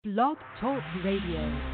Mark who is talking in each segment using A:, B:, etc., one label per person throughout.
A: Blog Talk Radio.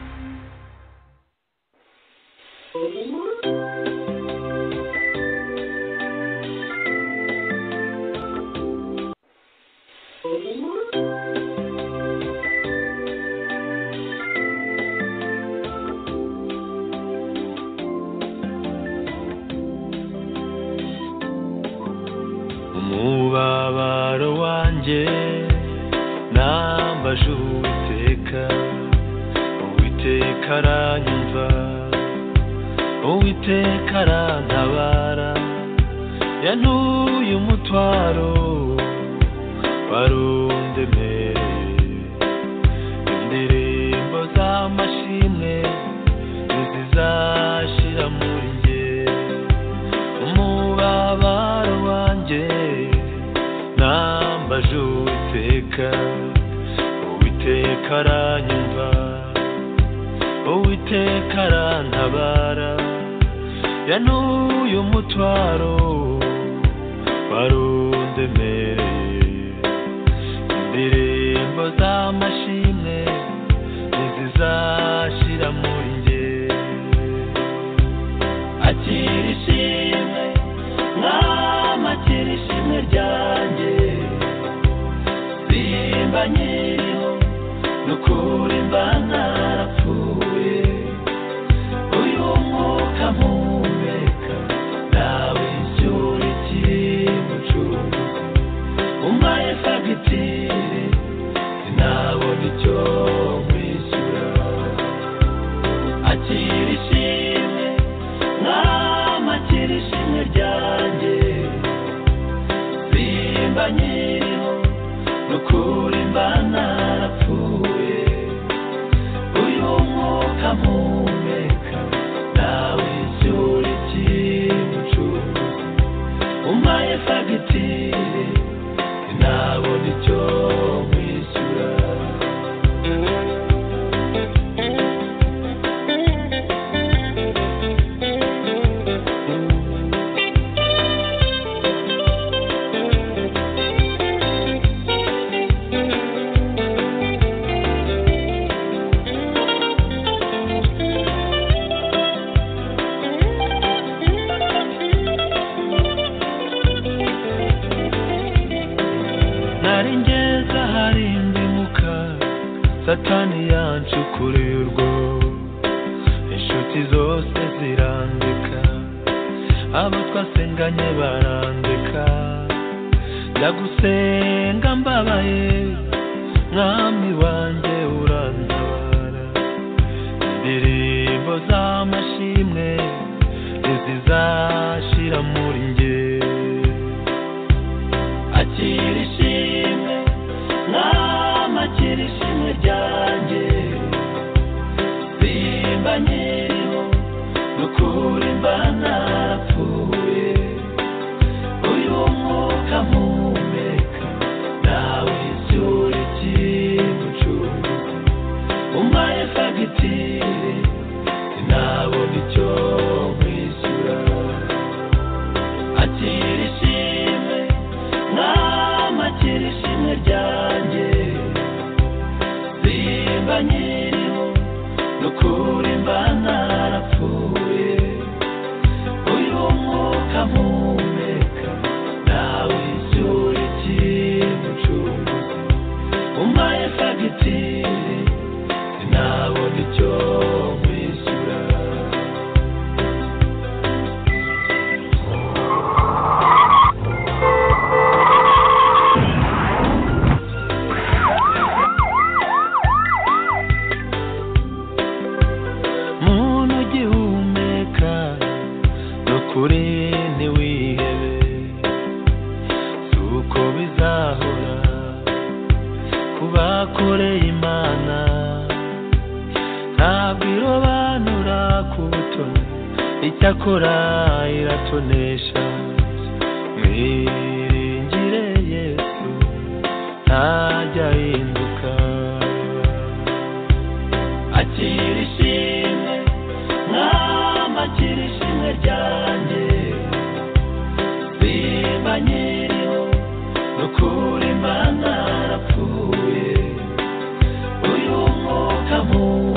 B: Uyu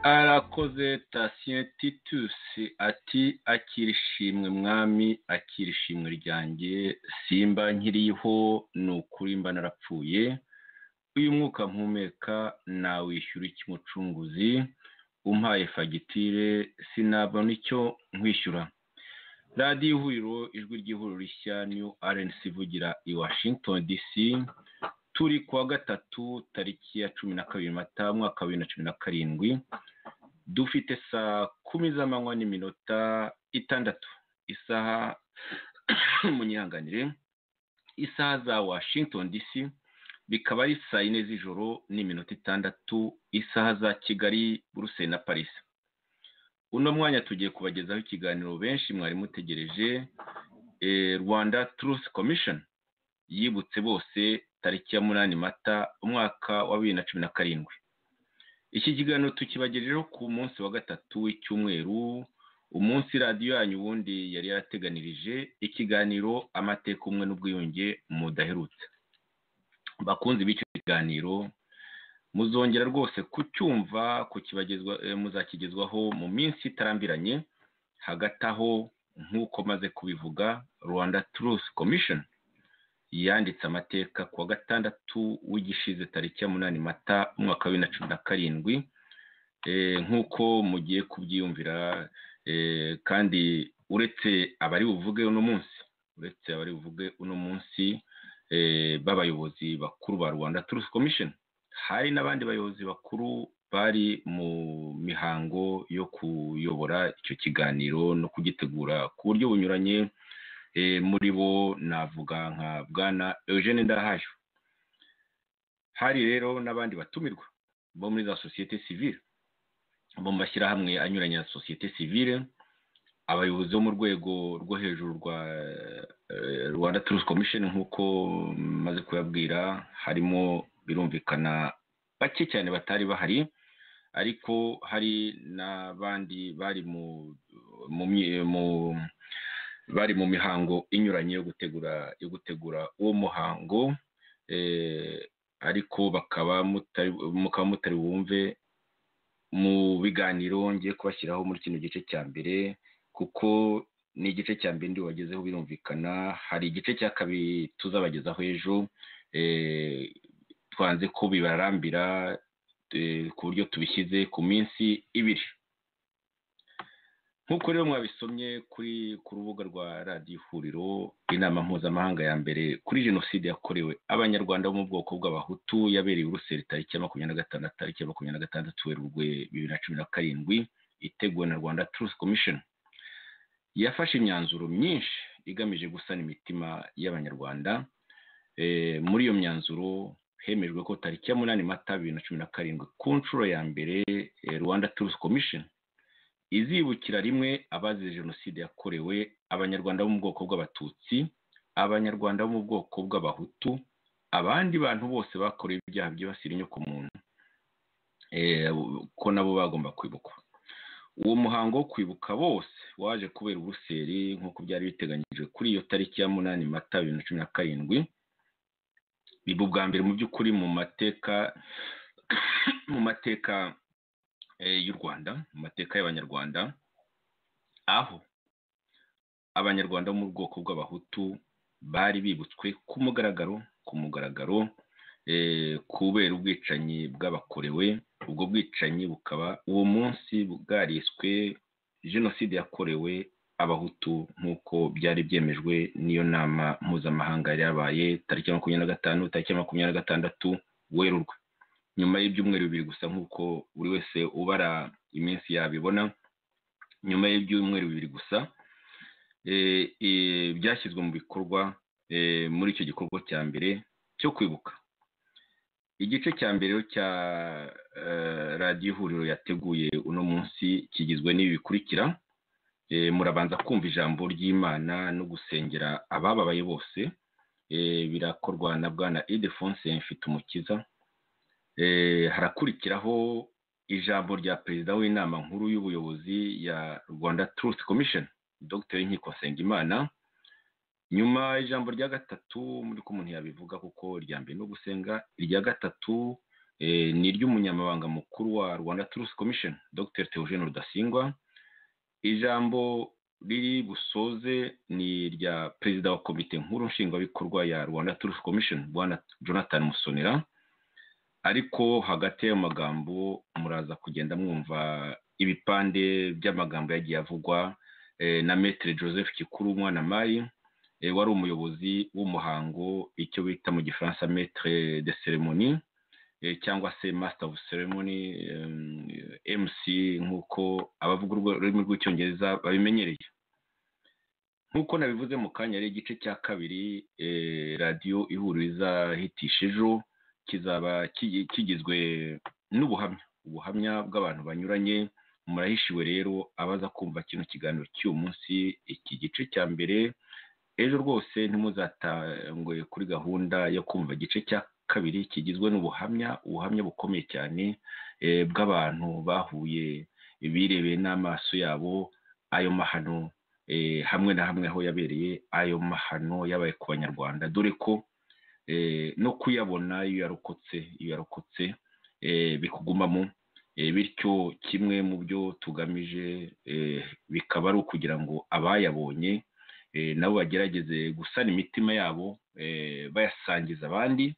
B: arakoze Thacien Titus ati akira ishimwe mwami akira ishimwe ryanjye simba nkiriho ni ukuri mba narapfuye uyu mwuka mpumeka nawishyura iki mucunguzi umpaye fagitire sinabona icyo nkwishyura radiyo ihuriro ijwi ry'ihuriro rishya niyo rnc ivugira i washington dc turi ku wa gatatu tariki ya cumi na kabiri mata mwaka wa bibiri na cumi na karindwi dufite saa kumi z'amanywa n'iminota itandatu isaha munyihanganire isaha za washington dc bikaba ari saa yine z'ijoro n'iminota itandatu isaha za kigali buruse na parisi uno mwanya tugiye kubagezaho ikiganiro benshi mwari mutegereje rwanda turusi komishoni yibutse bose tariki ya munani mata umwaka wa bibiri na cumi na karindwi iki kiganiro tukibagejejeho ku munsi wa gatatu w'icyumweru umunsi radiyo yanyu ubundi yari yarateganirije ikiganiro amateka umwe n'ubwiyunge mudaherutse bakunze b'icyo kiganiro muzongera rwose kucyumva muzakigezwaho mu minsi itarambiranye hagati aho nk'uko maze kubivuga rwanda turusi komishoni yanditse amateka ku wa gatandatu w'igishize tariki ya munani mata umwaka wa bibiri na cumi na karindwi nk'uko mugiye kubyiyumvira kandi uretse abari buvuge uno munsi uretse abari buvuge uno munsi b'abayobozi bakuru ba rwanda turusi komishoni hari n'abandi bayobozi bakuru bari mu mihango yo kuyobora icyo kiganiro no kugitegura ku buryo bunyuranye muri bo navuga nka bwana eugene ndahayo hari rero n'abandi batumirwa bo muri za sosiyete sivire bo mu mashyirahamwe anyuranye ya sosiyete sivire abayobozi bo mu rwego rwo hejuru rwa rwanda turusi komishoni nk'uko maze kuyabwira harimo birumvikana bake cyane batari bahari ariko hari n'abandi bari bari mu mihango inyuranye yo gutegura yo gutegura uwo muhango ariko bakaba mukaba mutari bumve mu biganiro ngiye kubashyiraho muri kino gice cya mbere kuko ni igice cya mbere ndi wagezeho birumvikana hari igice cya kabiri tuzabagezaho ejo twanze ko bibarambira ku buryo tubishyize ku minsi ibiri nk'uko rero mwabisomye kuri ku rubuga rwa radiyo ihuriro inama mpuzamahanga ya mbere kuri jenoside yakorewe abanyarwanda bo mu bwoko bw'abahutu yabereye uruseri tariki ya makumyabiri na gatandatu tariki ya makumyabiri na gatandatu werurwe bibiri na cumi na karindwi iteguwe na rwanda turusi komishoni yafashe imyanzuro myinshi igamije gusana imitima y'abanyarwanda muri iyo myanzuro hemejwe ko tariki ya munani mata bibiri na cumi na karindwi ku nshuro ya mbere rwanda turusi komishoni izibukira rimwe abazize jenoside yakorewe abanyarwanda bo mu bwoko bw'abatutsi abanyarwanda bo mu bwoko bw'abahutu abandi bantu bose bakorewe ibyaha byibasira inyokomuntu ko nabo bagomba kwibukwa uwo muhango wo kwibuka bose waje kubera uruseri nk'uko byari biteganyijwe kuri iyo tariki ya munani mata bibiri na cumi na karindwi biba ubwa mbere mu by'ukuri mu mateka mu mateka y'u rwanda mu mateka y'abanyarwanda aho abanyarwanda bo mu bwoko bw'abahutu bari bibutswe ku mugaragaro ku mugaragaro kubera ubwicanyi bw'abakorewe ubwo bwicanyi bukaba uwo munsi bwariswe jenoside yakorewe abahutu nk'uko byari byemejwe n'iyo nama mpuzamahanga yari yabaye tariki ya makumyabiri na gatanu tariki ya makumyabiri na gatandatu werurwe nyuma y'ibyumweru bibiri gusa nk'uko buri wese ubara iminsi yabibona nyuma y'ibyumweru bibiri gusa byashyizwe mu bikorwa muri icyo gikorwa cya mbere cyo kwibuka igice cya mbere cya radiyo ihuriro yateguye uno munsi kigizwe n'ibi bikurikira murabanza kumva ijambo ry'imana no gusengera abababaye bose birakorwa na bwana idefonse mfite umukiza harakurikiraho ijambo rya perezida w'inama nkuru y'ubuyobozi ya rwanda turusi komishoni dogiteri w'inkiko nsengimana nyuma ijambo rya gatatu muri ko umuntu yabivuga kuko irya mbere no gusenga irya gatatu ni iry'umunyamabanga mukuru wa rwanda turusi komisheni dr teogene rudasingwa ijambo riri busoze ni irya perezida wa komite nkuru nshingwabikorwa ya rwanda turusi komisheni bwana jonathan musonera ariko hagati y'ayo magambo muraza kugenda mwumva ibipande by'amagambo yagiye avugwa na metero joseph kikuru umwana mari wari umuyobozi w'umuhango icyo bita mu gifaransa metere de seremoni cyangwa se master of ceremony mc nk'uko abavuga ururimi rw'icyongereza babimenyereye nk'uko nabivuze mu kanya ari igice cya kabiri radiyo ihuriza hitisha ejo kizaba kigizwe n'ubuhamya ubuhamya bw'abantu banyuranye murahishiwe rero abaza kumva kino kiganiro cy'uyu munsi iki gice cya mbere ejo rwose ntimuzatangwe kuri gahunda yo kumva igice cya kabiri kigizwe n'ubuhamya ubuhamya bukomeye cyane bw'abantu bahuye birebeye n'amaso yabo ayo mahano hamwe na hamwe aho yabereye ayo mahano yabaye ku banyarwanda dore ko no kuyabona iyo yarokotse iyo yarokotse bikugumamo bityo kimwe mu byo tugamije bikaba ari ukugira ngo abayabonye nabo bagerageze gusana imitima yabo bayasangiza abandi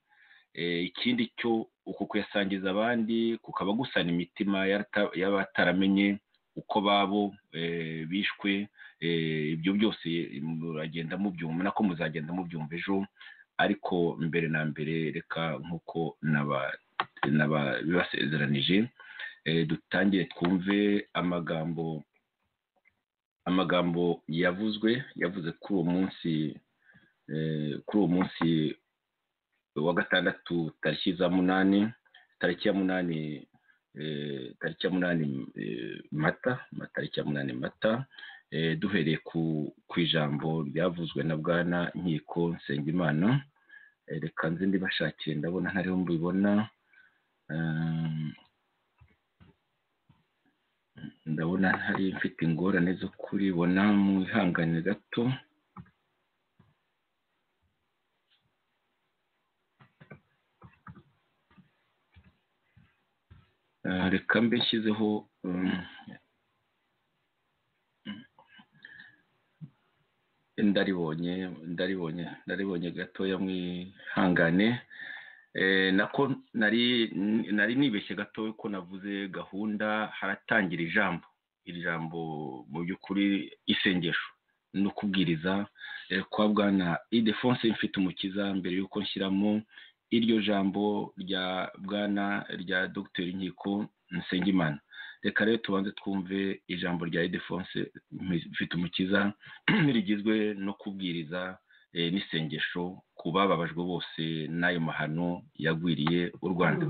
B: ikindi cyo uku kuyasangiza abandi kukaba gusana imitima y'abataramenye uko babo bishwe ibyo byose muragenda mubyumva nako muzagenda mubyumva ejo ariko mbere na mbere reka nk'uko bibasezeranije dutangire twumve amagambo amagambo yavuzwe yavuze kuri uwo munsi kuri uwo munsi wa gatandatu tariki za munani tariki ya munani tariki ya munani mata tariki ya munani mata duhereye ku ijambo ryavuzwe na bwana nkiko nsengimana reka nzi ndibashakire ndabona ntariho mbibona ndabona ntari mfite ingorane zo kuribona mu ihangane gato reka mbe nshyizeho ndaribonye ndaribonye ndaribonye gatoya mwihangane nako nari nari nibeshye gato ko navuze gahunda haratangira ijambo iri jambo mu by'ukuri isengesho no kubwiriza kwa bwana idefonse mfite umukiza mbere y'uko nshyiramo iryo jambo rya bwana rya dogiteri nkiko nsengimana reka rero tubanze twumve ijambo rya idefonse mfite umukiza rigizwe no kubwiriza n'isengesho ku bababajwe bose n'ayo mahano yagwiriye u rwanda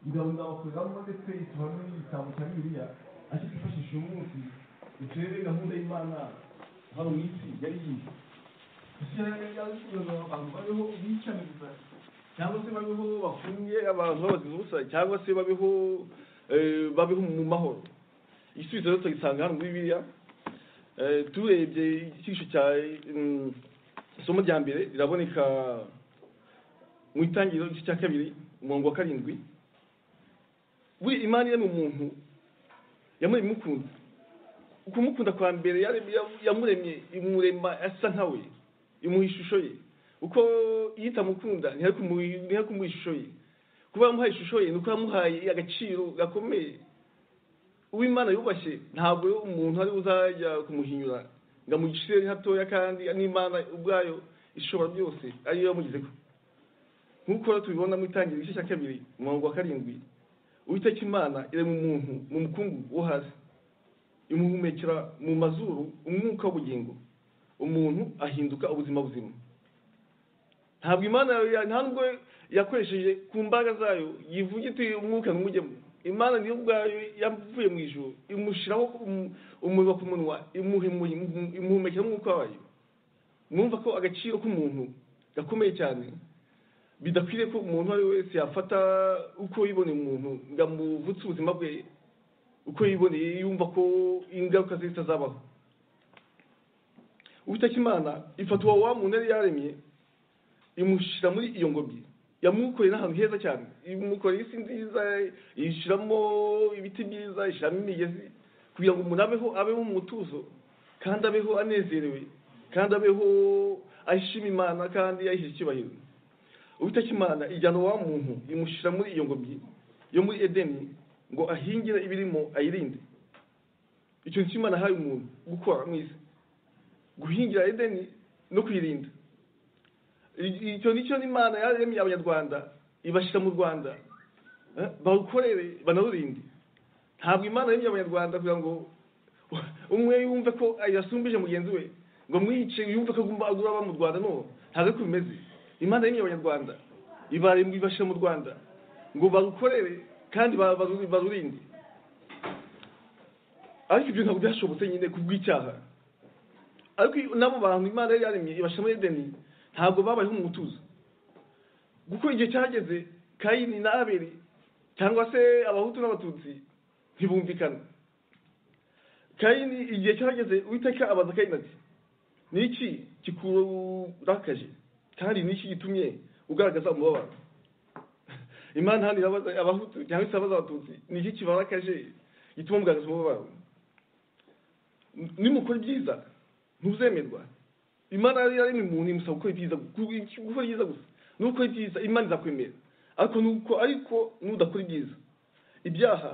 B: ingabunda bakoreramo ndetse ikaba n'igitambo cya bibiliya ariko twifashishije umunsi uturere gahunda y'imana hano mu isi yari yize babeho bicana gusa cyangwa se babeho bafungiye abantu babazira ubusa cyangwa se babeho babeho mu mahoro igisubizo rero tugisanga hano muri biriya turebye icyigisho cya isomo rya mbere riraboneka mu itangiriro igice cya kabiri umurongo wa karindwi buri imana iremye umuntu yamuremye imukunda ukumukunda kwa mbere yamuremye imurema asa nka we imuha ishusho ye uko iyo itamukunda ntihari kumuha ishusho ye kuba yamuhaye ishusho ye ni uko yamuhaye agaciro gakomeye uw'imana yubashye ntabwo umuntu ari uzajya kumuhinyura ngo amugishe hatoya kandi n'imana ubwayo ishobora byose ariyo yamugizeho nk'uko tubibona mu itangira igice cya kabiri umurongo wa karindwi uwiteka imana irema umuntu mu mukungugu wo hasi imuhumekera mu mazuru umwuka w'ubugingo umuntu ahinduka ubuzima buzima ntabwo imana nta nubwo yakoresheje ku mbaraga zayo yivuga iti umwuka ntumujyemo imana niyo ubwayo yavuye mu ijoro imushyiraho umuriro ku munwa imuhumekera umwuka wayo mwumva ko agaciro k'umuntu gakomeye cyane bidakwiriye ko umuntu uwo ari we wese yafata uko yiboneye umuntu ngo amuvutse ubuzima bwe uko yiboneye yumva ko ingaruka ze zitazabaho uwiteka imana ifata uwo wa muntu yari yaremye imushyira muri iyo ngobyi
C: yamwukoreye n'ahantu heza cyane imukoreye isi nziza yishyiramo ibiti byiza yishyiramo imigezi kugira ngo umuntu abeho abeho mu mutuzo kandi abeho anezerewe kandi abeho ashima imana kandi yahishe icyubahiro uwiteka imana ijyana wa muntu imushyira muri iyo ngobyi yo muri edeni ngo ahingire ibirimo ayirinde icyo nicyo imana ahaye umuntu gukora mu isi guhingira edeni no kuyirinda icyo nicyo n'imana yaremye abanyarwanda ibashyira mu rwanda eh, bawukorere banarurinde ntabwo imana yaremye abanyarwanda kugira ngo umwe yumve ko yasumbije mugenzi we ngo mwice yumve ko agomba agura aba mu rwanda no ntabwo ariko bimeze imana y'imye abanyarwanda ibaremba ibashyira mu rwanda ngo barukorere kandi ba- baru- barurinde ariko ibyo ntabwo byashobotse nyine ku bw'icyaha ariko n'abo bantu imana yari yaremye ibashyira muri edeni ntabwo babayeho mu mutuzo kuko igihe cyageze kayini na abeli cyangwa se abahutu n'abatutsi ntibumvikana kayini igihe cyageze uwiteka abaza kayini ati ni iki kikurakaje kandi ni iki gitumye ugaragaza umubabaro imana hano irabaza abahutu cyangwa se abaza abatutsi ni iki kibarakaje gituma mugaragaza umubabaro nimukora ibyiza ntuzemerwa imana yari yaremye umuntu imusaba gukora ibyiza gu- gukora ibyiza gusa nukora ibyiza imana izakwemera ariko nuko ariko nudakora ibyiza ibyaha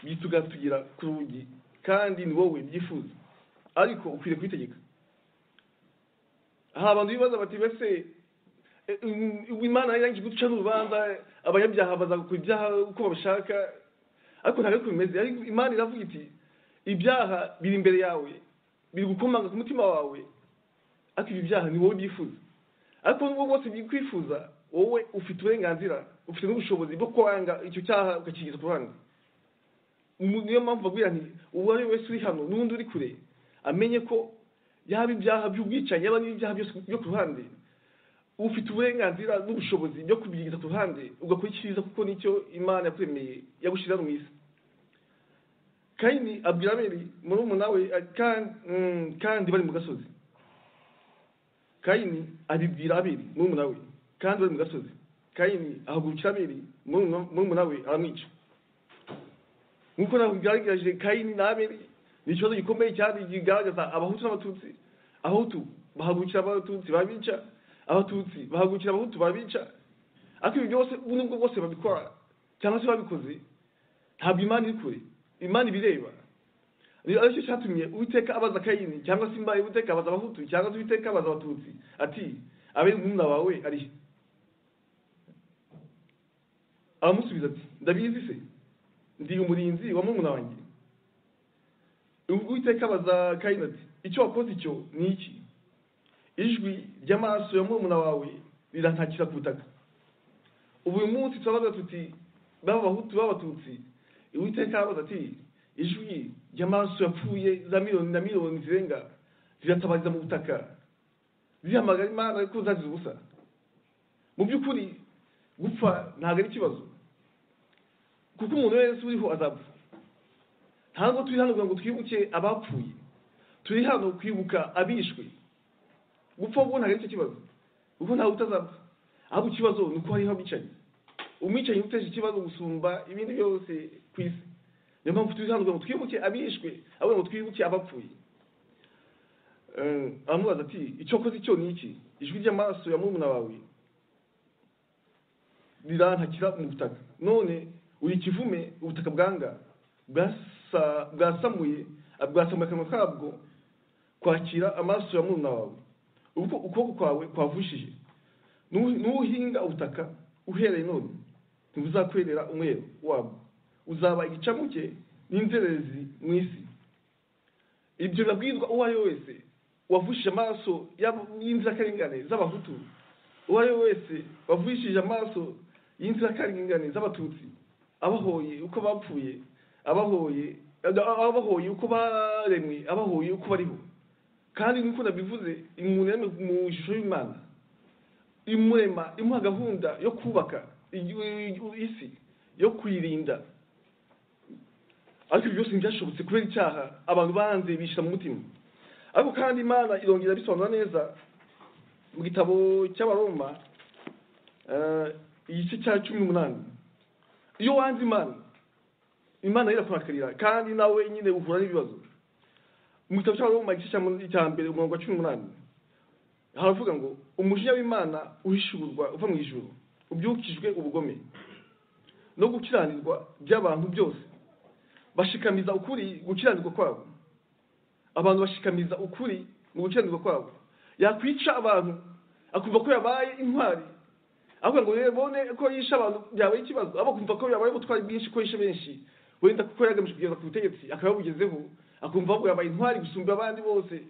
C: bitugatugira ku rugi kandi ni wowe byifuza ariko ukwiriye kubitegeka hari abantu bibaza bati mbese eh, mm, imana yarangije guca n'urubanza abanyabyaha bazakora ibyaha uko babishaka ariko ntabwo ariko bimeze ariko imana iravuga iti ibyaha biri imbere yawe biri gukomanga ku mutima wawe ariko ibi byaha ni wowe byifuza ariko nubwo bwose bikwifuza wowe ufite uburenganzira ufite n'ubushobozi bwo kwanga icyo cyaha ukakigeza ku ruhande Mu- niyo mpamvu baguye nti uwo ari we wese uri hano n'undi uri kure amenye ko yaba ibyaha by'ubwicanyi yaba n'ibyaha byose byo ku ruhande ufite uburenganzira n'ubushobozi byo kubyigiza ku ruhande ugakora icyiza kuko nicyo imana yakuremeye yagushyira hano mu isi kayini abwira abeli murumuna we ati, "Kan- mm, kandi bari mu gasozi kayini abibwira abeli murumuna we kandi bari mu gasozi kayini ahagurukira abeli murumuna murumuna we aramwica nk'uko ntabwo bigaragaje kayini na abeli ni ikibazo gikomeye cyane kigaragaza abahutu n'abatutsi abahutu bahagurukira abatutsi babica abatutsi bahagurukira abahutu babica ariko ibyo byose ubu nibwo bwose babikora cyangwa se babikoze ntabwo imana iri kure imana ibireba ni aricyo cyatumye uwiteka abaza kayini cyangwa se imbaye uwiteka abaza abahutu cyangwa se uwiteka abaza abatutsi ati abeli umwana wawe arihe aramusubiza ati ndabizi se ndi umurinzi wa murumuna wanjye uwiteka abaza kayini ati icyo wakoze icyo ni iki ijwi ry'amaraso ya murumuna wawe rirantakira ku butaka ubu uyu munsi turabaza tuti baba abahutu baba abatutsi uwiteka arabaza ati ijwi ry'amaraso yapfuye za miliyoni na miliyoni zirenga ziratabariza mu butaka zihamagara imana ko zazize ubusa mu by'ukuri gupfa ntabwo ari ikibazo kuko umuntu wese uriho azapfa ntabwo turi hano kugira ngo twibuke abapfuye turi hano kwibuka abishwe gupfa ubwo ntabwo ari cyo kibazo kuko ntawe utazapfa ahubwo ikibazo ni uko hariho abicanyi umwicanyi uteje ikibazo gusumba ibindi byose ku isi niyo mpamvu turi hano kugira ngo twibuke abishwe ahubwo ngo twibuke abapfuye Eh, aramubaza ati icyo koze icyo ni iki ijwi ry'amaraso ya murumuna wawe rirantakira mu butaka none uri ikivume ubutaka bwanga bwasa- bwasamuye bwasamuye akanwa kabwo kwakira amaraso ya murumuna wawe ubwo ukuboko kwawe kwavushije Nu- nuhinga ubutaka uhereye none ntibuzakwerera umwero wabwo uzaba igicamuke n'inzererezi mu isi ibyo birabwirwa uwo ari we wese wavushije amaraso y'abo- y'inzirakarengane z'abahutu uwo ari we wese wavugishije amaso y'inzirakarengane z'abatutsi abahoye uko bapfuye abahoye abahoye uko baremwe abahoye uko bariho kandi nk'uko nabivuze umuntu yaremwe mu ishusho y'imana imurema imuha gahunda yo kubaka igihugu- isi yo kuyirinda ariko ibyo byose ntibyashobotse kubera icyaha abantu banze bishyira mu mutima ariko kandi imana irongera bisobanura neza mu gitabo cy'abaroma eh, igice cya cumi n'umunani iyo wanze imana imana irakurakarira kandi nawe nyine uhura n'ibibazo mu gitabo cy'abaroma igice cya- cya mbere umurongo wa cumi n'umunani haravuga ngo umujinya w'imana uhishuburwa uva mu ijuru ubyukijwe ubugome no gukiranirwa by'abantu byose bashikamiza ukuri gukiranirwa kwabo abantu bashikamiza ukuri mu gukiranirwa kwabo yakwica abantu akumva ko yabaye intwari avuga ngo rero bone ko yishe abantu byabaye ikibazo abo kumva ko yabaye ubutwari bwinshi ko yishe benshi wenda kuko yagamije kugeza ku butegetsi akaba yabugezeho akumva ahubwo yabaye intwari gusumba abandi bose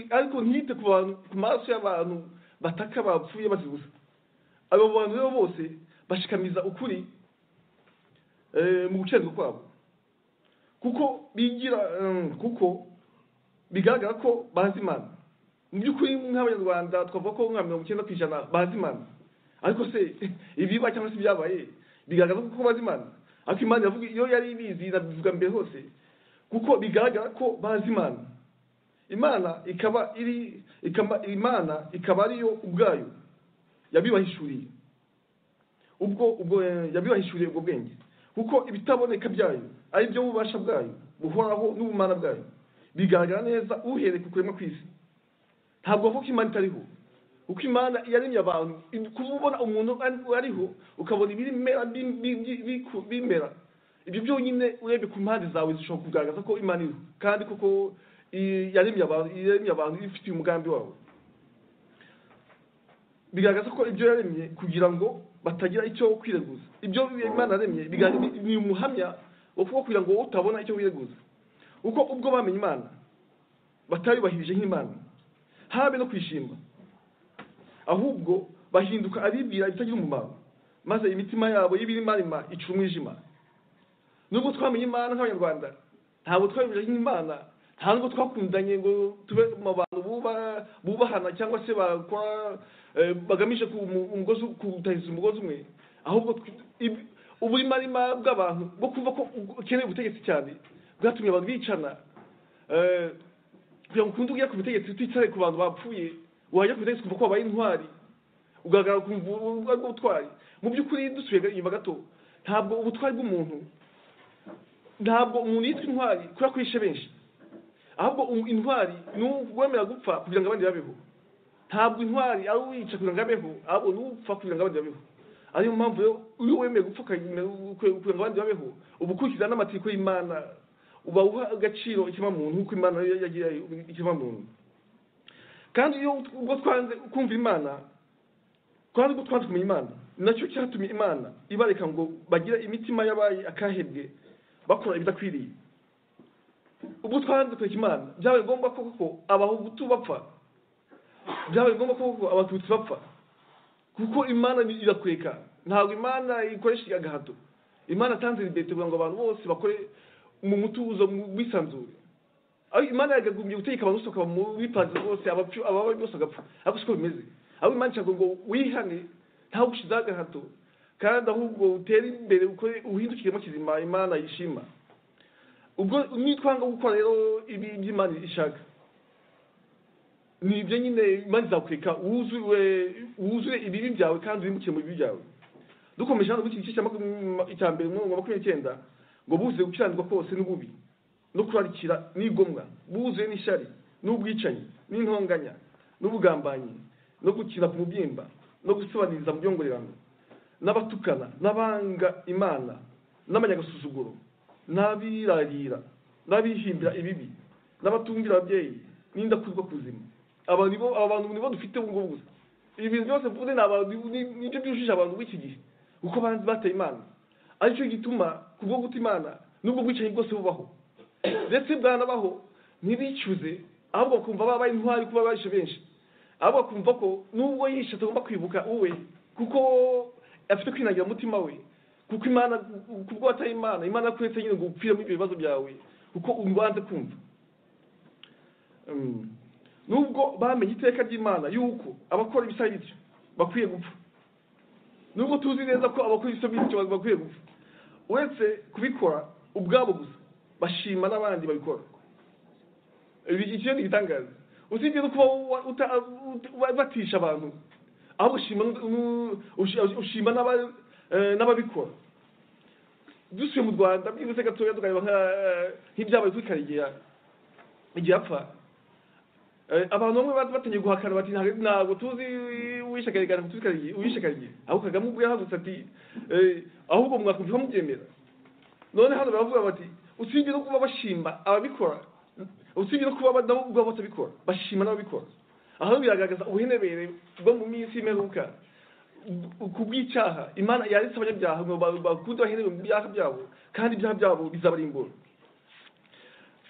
C: ariko ntiyite ku bantu ku maso y'abantu bataka bapfuye bazira ubusa abo bantu rero bose bashikamiza ukuri eh, mu gukiranirwa kwabo kuko bigira mm, kuko bigaragara ko bazi imana mu by'ukuri nk'abanyarwanda twavuga ko nka mirongo icyenda ku ijana bazi imana ariko se ibiba cyangwa se ibyabaye bigaragaza ko bazi imana ariko imana iravuga iyo yari ibizi irabivuga mbere hose kuko bigaragara ko bazi imana imana ikaba iri ikaba imana ikaba ariyo ubwayo yabibahishuriye ubwo ubwo eh, yabibahishuriye ubwo bwenge kuko ibitaboneka byayo ari byo bubasha bwayo buhoraho n'ubumana bwayo bigaragara neza uhereye ku kurema kw'isi ntabwo avuga ko imana itariho kuko imana yaremye abantu i- kuba ubona umuntu ari- ariho ukabona ibimera bi- bi- bi- biku- bimera ibyo byonyine urebye ku mpande zawe zishobora kugaragaza ko imana iriho kandi koko i- yaremye abantu yaremye abantu ifitiye umugambi wawe bigaragaza ko ibyo yaremye kugira ngo batagira icyo kwireguza ibyo imana yaremye bigaragaza- ni umuhamya wo kuba kugira ngo wowe utabona icyo wireguza kuko ubwo bamenye imana batayubahirije nk'imana habe no kwishima ahubwo bahinduka abibwira ibitagira umumaro maze imitima yabo y'ibirimarima icura umwijima nubwo twamenye imana nk'abanyarwanda ntabwo twabibwira nk'imana nta nubwo twakundanye ngo tube mu bantu buba- bubahana cyangwa se bakora eh, bagamije ku- mu- umugozi kutahiza umugozi umwe ahubwo tw- ib- uburimarima bw'abantu bwo kumva ko ukeneye ubutegetsi cyane bwatumye abantu bicana eh, kugira ngo ukunde ugere ku butegetsi utitaye ku bantu bapfuye wajya ku butegetsi kumva ko wabaye intwari ugaragara ku mvurwa rw'ubutwari mu by'ukuri dusubiye inyuma gato ntabwo ubutwari bw'umuntu ntabwo umuntu yitwa intwari kubera ko yishe benshi ahubwo um- intwari ni uwemera gupfa kugira ngo abandi babeho ntabwo intwari ari uwica kugira ngo abeho ahubwo ni upfa kugira ngo abandi babeho ariyo mpamvu rero iyo wemeye gupfa ukanyemera- kugira ngo abandi babeho uba ukurikiza n'amategeko y'imana uba uha agaciro ikiremwamuntu nk'uko imana yo yagira ikiremwamuntu kandi iyo ut- ubwo twanze kumva imana kandi ubwo twanze kumenya imana ni nacyo cyatumye imana ibareka ngo bagire imitima y'abaye akahebwe bakora ibidakwiriye ubwo twanze kureka imana byabaye ngombwa ko koko abahutu bapfa byabaye ngombwa ko koko abatutsi bapfa kuko imana ni- irakureka ntabwo imana ikoresha agahato imana atanze liberite kugira ngo abantu bose bakore mu mutuzo mu bwisanzure ariko imana yagagumbye gutegeka abantu bose bakaba mu bipanze rwose abapfu- ababa bose bagapfa ariko siko bimeze ahubwo imana ishaka ngo wihane ntawe ushizeho agahato kandi ahubwo utere imbere ukore uhindukiremo kizima imana yishima ubwo nitwanga gukora rero ibi by'imana ishaka ni ibyo nyine imana izakureka wuzure wuzure ibibi byawe kandi wimukiye mu bibi byawe dukomeje hano iki gice cya makumyabiri- icya mbere umurongo wa makumyabiri n'icyenda ngo buzuye gukiranirwa kose n'ububi no kurarikira n'igomwa buzuye n'ishyari n'ubwicanyi n'intonganya n'ubugambanyi no gukina ku mubyimba no gusobaniriza mu byongorerano n'abatukana n'abanga imana n'abanyagasuzuguro n'abirarira n'abihimbira ibibi n'abatumvira ababyeyi n'indakurwa kuzima aba nibo aba bantu nibo dufite ubu ngubu gusa ibintu byose mvuze ni abantu ni- nibyo byujuje abantu b'iki gihe kuko banzi bateye imana aricyo gituma kubwo guta imana n'ubwo bwicanyi bwose bubaho ndetse bwanabaho ntibicuze ahubwo bakumva babaye intwari kuba barishe benshi ahubwo bakumva ko nubwo yishe atagomba kwibuka uwe kuko afite kwinagira umutima we kuko imana kubwo wataye imana imana yakuretse nyine ngo upfiremo ibyo bibazo byawe kuko ubanze kumva Mm. nubwo bamenye iteka ry'imana yuko abakora ibisa bityo bakwiye gupfa nubwo tuzi neza ko abakora ibisa bityo bakwiye gupfa uretse kubikora ubwabo gusa bashima n'abandi babikora Ibi- iki ni igitangaza usibye no kuba wa- uta- uta- batisha abantu ahubwo ushima n'u- ushi- ushima n'aba- eh, n'ababikora dusuye mu rwanda byibuze gatoya tukareba nka- nk'ibyabaye kuri karegeya igihe apfa Eh, abantu bamwe bati- batangiye guhakana bati "Ntabwo- ntabwo tuzi uwishe karegeya ntabwo tuzi karegeya uwishe karegeya ahubwo kagame ubwo yahagurutse ati eh, ahubwo mwakumva mubyemera none hano baravuga bati usibye no kuba bashima ababikora usibye no kuba nabo ubwabo batabikora bashima n'ababikora aho biragaragaza ubuhenebere bwo mu minsi y'imperuka u- ku bw'icyaha imana yaretse abanyabyaha ngo ba- bakunde bahenewe mu byaha byabo kandi ibyaha byabo bizabarimbura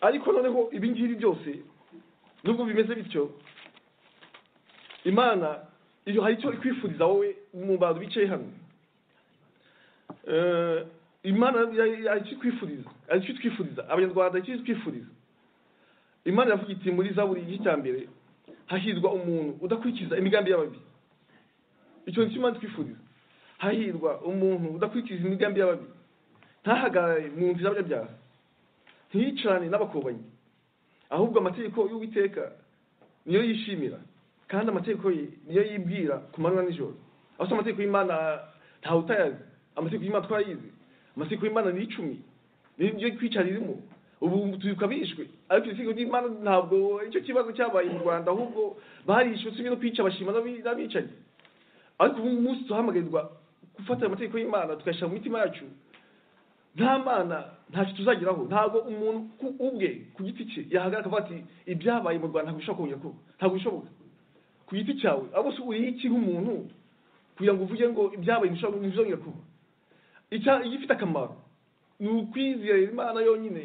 C: ariko noneho ibi ngibi byose nubwo bimeze bityo imana iyo hari icyo ikwifuriza wowe mu bantu bicaye hano Eh, imana ikwifuriza icyo itwifuriza abanyarwanda icyo itwifuriza imana iravuga iti muri zaburi igice cya mbere hahirwa umuntu udakurikiza imigambi y'ababi icyo nicyo imana itwifuriza hahirwa umuntu udakurikiza imigambi y'ababi ntahagarare mu nzira y'abanyabyaha ntiyicarane n'abakobanyi ahubwo amategeko y'uwiteka niyo yishimira kandi amategeko ye niyo yibwira ku manywa nijoro aho usanga amategeko y'imana ntawe utayazi amategeko y'imana twarayizi amategeko y'imana ni icumi niyo niyo kwicara irimo ubu tubibuka bishwe ariko itegeko ry'imana ntabwo icyo kibazo cyabaye mu rwanda ahubwo barishwe usibye no kwica bashima n'abi- n'abicanyi ariko ubu umunsi duhamagarirwa gufata amategeko y'imana tukayashyira mu mitima yacu nta mana ntacyo tuzageraho ntabwo umuntu ku- ubwe ku giti cye yahagarara akavuga ati ibyabaye mu rwanda ntabwo bishobora kongera kuba ntabwo bishoboka ku giti cyawe ahubwo se uriye iki nk'umuntu kugira ngo uvuge ngo ibyabaye ntibishobora ntibizongera kuba Icya- igifite akamaro ni ukwizera imana yonyine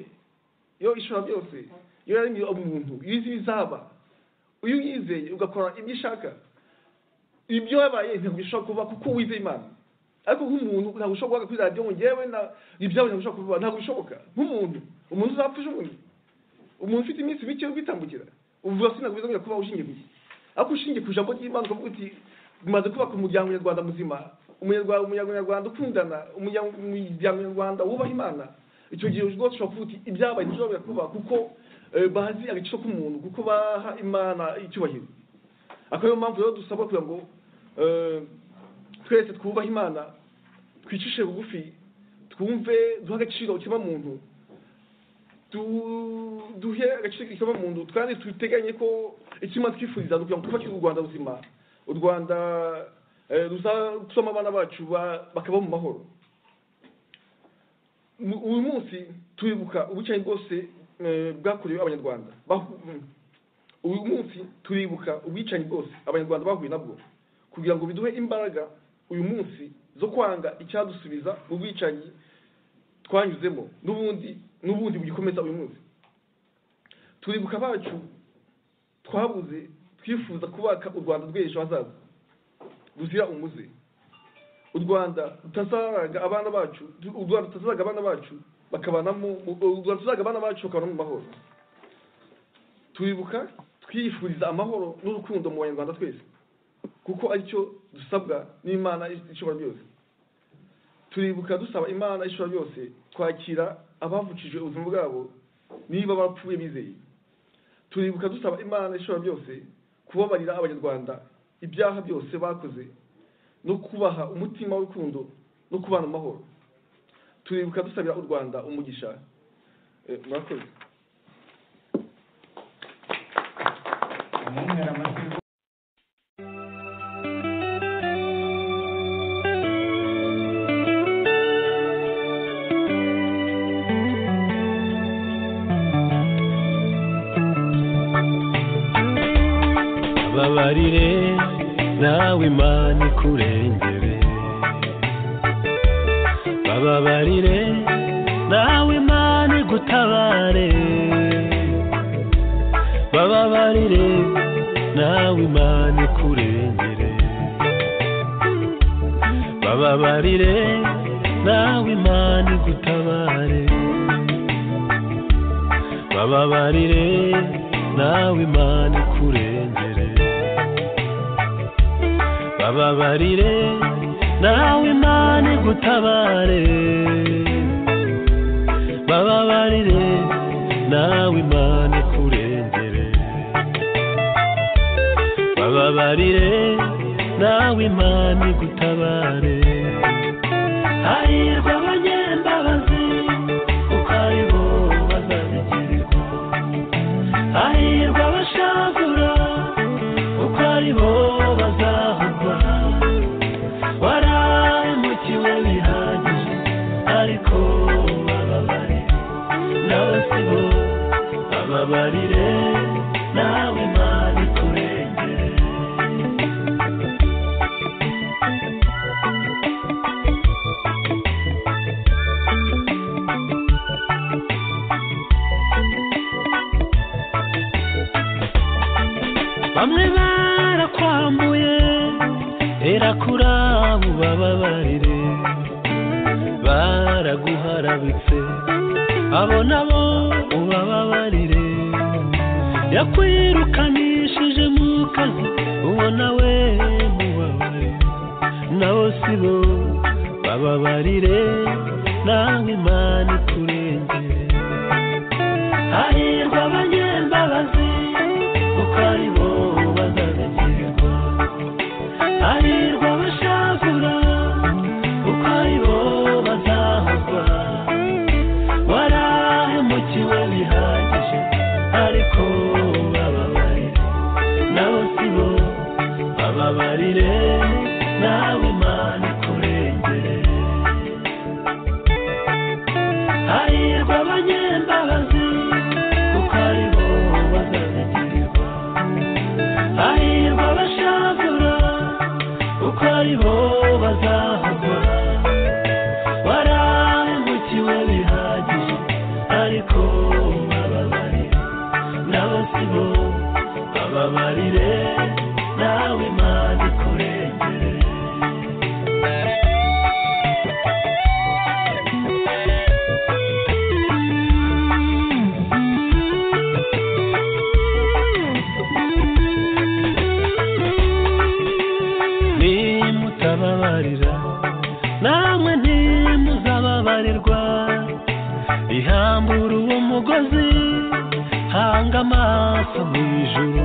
C: yo ishobora byose yo yaremye umuntu iyo izi ibizaba iyo uyizeye ugakora ibyo ishaka ibyo yabaye ntabwo bishobora kuba kuko wizeye imana ariko nk'umuntu ntabwo ushobora kuvuga kuri radiyo ngo ngewe na ibyawe ntabwo ushobora kuvuga ntabwo bishoboka nk'umuntu umuntu uzapfa ejo bundi umuntu ufite iminsi mike yo kwitambukira uvuga ko ntabwo bizongera kubaho ushingiye ku iki ariko ushingiye ku ijambo ry'imana ukavuga uti umaze kubaka umuryango nyarwanda muzima umunyarwanda umuryango nyarwanda ukundana umuryango umuryango nyarwanda wubaha imana icyo gihe rwose ushobora kuvuga uti ibyabaye ntibishobora kuba kuko eh, bazi agaciro k'umuntu kuko baha imana icyubahiro akaba ariyo mpamvu rero dusabwa kugira ngo eh, twese twubahe imana twicishe bugufi twumve duhe agaciro ikiremwamuntu tu- duhe agaciro ikiremwamuntu kandi duteganye ko ikimana twifuriza ni ukugira ngo twubake u rwanda ruzima u rwanda eh, ruzatuma abana bacu ba- bakabaho mu mahoro Mu- uyu munsi turibuka ubucayi bwose eh, bwakorewe abanyarwanda Bahu- uyu munsi turibuka ubwicanyi bwose abanyarwanda bahuye nabwo kugira ngo biduhe imbaraga uyu munsi zo kwanga icyadusubiza mu bwicanyi twanyuzemo n'ubundi n'ubundi bugikomeza uyu munsi turibuka abacu twabuze twifuza kubaka u rwanda rw'ejo hazaza ruzira umuze u rwanda rutazaraga abana bacu u rwanda rutazaraga abana bacu bakabanamo u rwanda rutazaraga abana bacu bakabanamo mu mahoro turibuka twifuriza amahoro n'urukundo mu banyarwanda twese kuko aricyo dusabwa n'imana ishobora byose turibuka dusaba imana ishobora byose kwakira abavucije ubuzima bwabo niba bapfuye bizeye turibuka dusaba imana ishobora byose kubabarira abanyarwanda ibyaha byose bakoze no kubaha umutima w'urukundo no kubana amahoro turibuka dusabira u rwanda umugisha Eh, murakoze
D: umunywera amata
E: babarire nawe imana ikurengere bababarire nawe imana igutabare bababarire nawe imana ikurengere bababarire nawe imana igutabare bababarire nawe imana ikurengere bababarire nawe imana igutabare bababarire nawe imana ikurengere bababarire
F: nawe imana igutabare hahirwa abanyembabazi kuko ari bo bazabigirwa hahirwa abashagura kuko ari bo bazahugwa warahemukiwe bihagije ariko bababarire n'abasibo bababarire nawe imana ikurengere bamwe barakwambuye erakura ubababarire baraguharabitse abo nabo ubababarire yakwirukanishije mu kazi uwo nawe mubabarire nabo si bo bababarire nawe imana ikurengere hahirwa abanyembabazi kuko ari bo bazabigirwa hahirwa abashakura kuko ari bo bazahazwa warahemukiwe bihagije ariko bababarire nabo si bo bababarire nawe imana ikurengere hahirwa abanyembabazi kuko ari bo bazabigirwa hahirwa abashakura kuko ari bo bazahagwa warahemukiwe bihagije ariko bababarire nabo si bo bababarire nawe imana ikurengere nimutababarira namwe ntimuzababarirwa ihambura uwo mugozi hanga amaso mu ijuru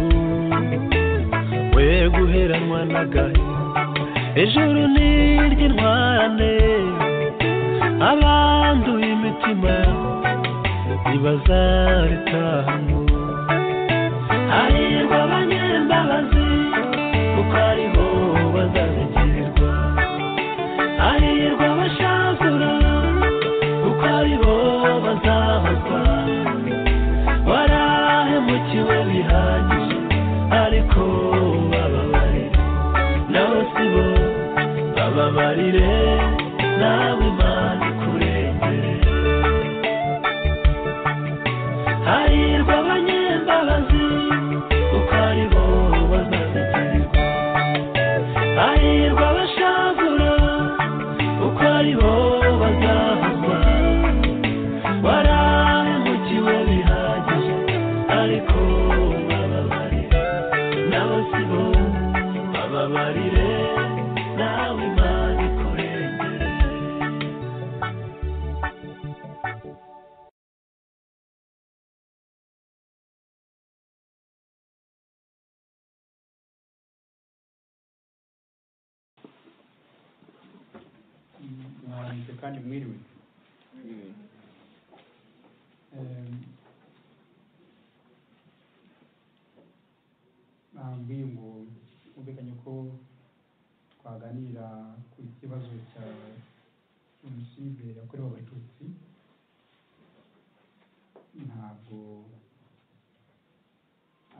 F: we guheranwa n'agahinda ijuru n'iry'intwarane abanduye imitima ntibazaritahamo hahirwa abanyembabazi kuko ari bo bazabigirwa hahirwa abashakura kuko ari bo bazahazwa warahemukiwe bihagije ariko bababarire nabo si bo bababarire nawe imana ikurengere hahirwa abanyembabazi kuko ari bo bazabigirwa hahirwa abashagura kuko ari bo bazahagwa warahemukiwe bihagije ariko bababarire nabo si bo bababarire nawe imana ikurengere
D: mwahanitse kandi mwiriwe Em, nabwiye ngo mwumvikanye ko twaganira ku kibazo cya jenoside yakorewe abatutsi ntabwo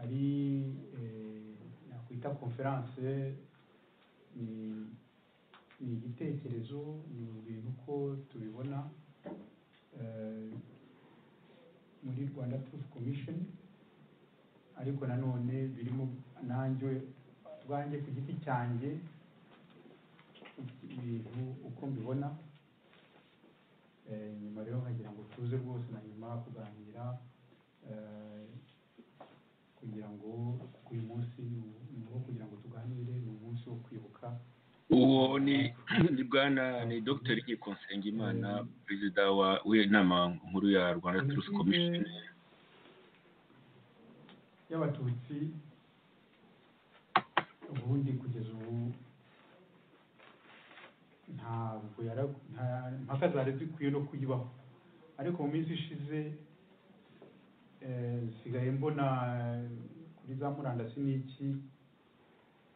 D: ari eh, nakwita konferanse ni ni igitekerezo ni ibintu uko tubibona eh, muri rwanda truth commission ariko nanone birimo nanjye ubwanjye ku giti cyanjye ibintu uko mbibona Eh, nyuma rero nkagira ngo tuze rwose na nyuma kuganira eh, kugira ngo uyu munsi ni uwo- ni uwo kugira ngo tuganire ni umunsi wo kwibuka
B: uwo ni ni bwana ni dr Nkonsengimana perezida wa w'inama nkuru ya rwanda turusi komisheni
D: y'abatutsi ubundi kugeza ubu impaka zari zikwiye no kuyibaho ariko mu minsi ishize eh, nsigaye mbona kuri za murandasi n'iki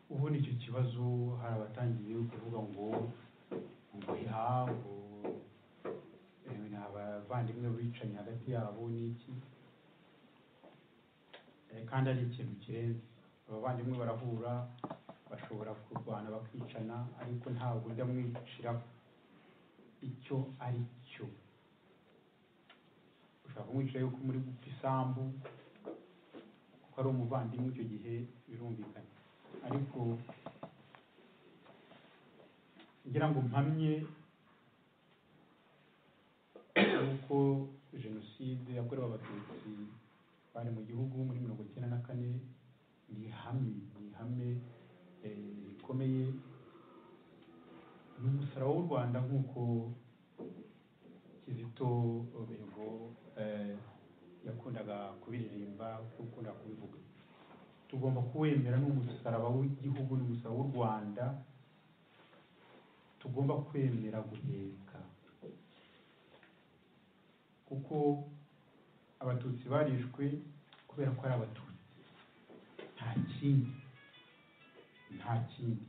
D: ubundi icyo kibazo hari abatangiye kuvuga ngo ngo ha ngo eh, ni abavandimwe bicanyi hagati yabo n'iki Eh, kandi ari ikintu kirenze abavandimwe barahura bashobora kurwana bakicana ariko ntabwo ujya mwiciraho icyo ari cyo ushobora kumwicira yuko muri gupfa isambu kuko ari umuvandimwe icyo gihe birumvikana ariko ngira ngo mpamye yuko jenoside yakorewe abatutsi bari mu gihugu muri mirongo icyenda na kane ni ihame ni ihame eh, rikomeye ni umusaraba w'u rwanda nk'uko kizito rubego eh, yakundaga kubiririmba yakundaga kubivuga tugomba kuwemera ni umusaraba w'igihugu ni umusaraba w'u rwanda tugomba kwemera guheka kuko abatutsi barishwe kubera ko ari abatutsi nta kindi nta kindi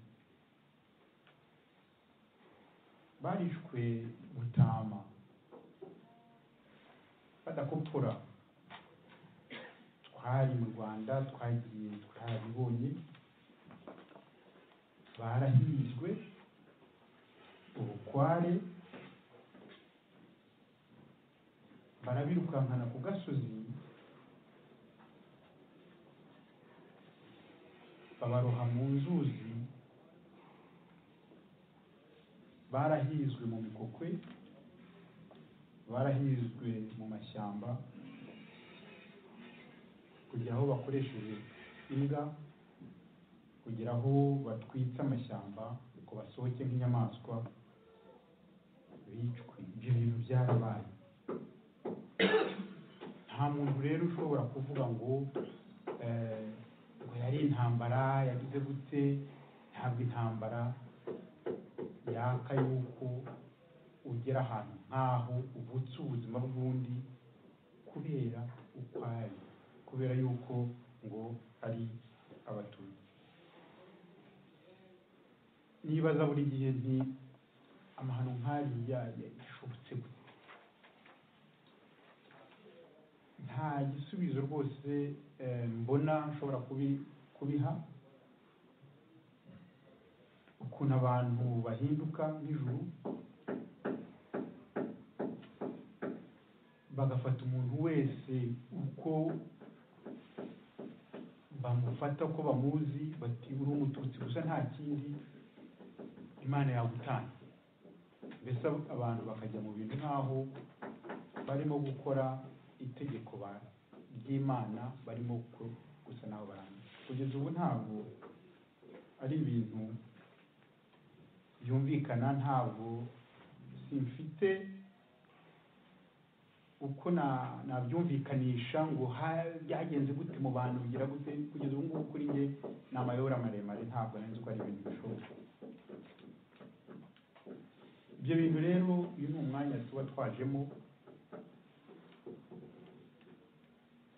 D: barishwe gutama badakopfora twari mu rwanda twagiye twarabibonye barahirijwe ubukware barabirukankana ku gasozi babaroha mu nzuzi barahizwe mu mikokwe barahizwe mu mashyamba kugera aho bakoresheje imbwa kugera aho batwitse amashyamba ngo basohoke nk'inyamaswa bicwe ibyo bintu byarabaye nta muntu rero ushobora kuvuga ngo eh, ngo yari intambara yagize gute ntabwo intambara yaka yuko ugera ahantu nk'aho uvutse ubuzima bw'undi kubera ukwayo kubera yuko ngo ari abatutsi nibaza buri gihe nti amahano nk'ariya yashobotse gute nta gisubizo rwose eh, mbona nshobora kubi- kubiha ukuntu abantu bahinduka nijoro bagafata umuntu wese uko bamufata uko bamuzi bati uri umututsi gusa nta kindi imana yagutanga mbese ab- abantu bakajya mu bintu nk'aho barimo gukora itegeko ba- ry'imana barimo ku- gusa n'aho barangiye kugeza ubu ntabwo ari ibintu byumvikana ntabwo simfite uko na- nabyumvikanisha ngo ha- byagenze gute mu bantu bigira gute kugeza ubu ngubu kuri njye ni amayobora maremare ntabwo nari nzi ko ari ibintu bishoboka ibyo bintu rero uyu ni umwanya tuba twajemo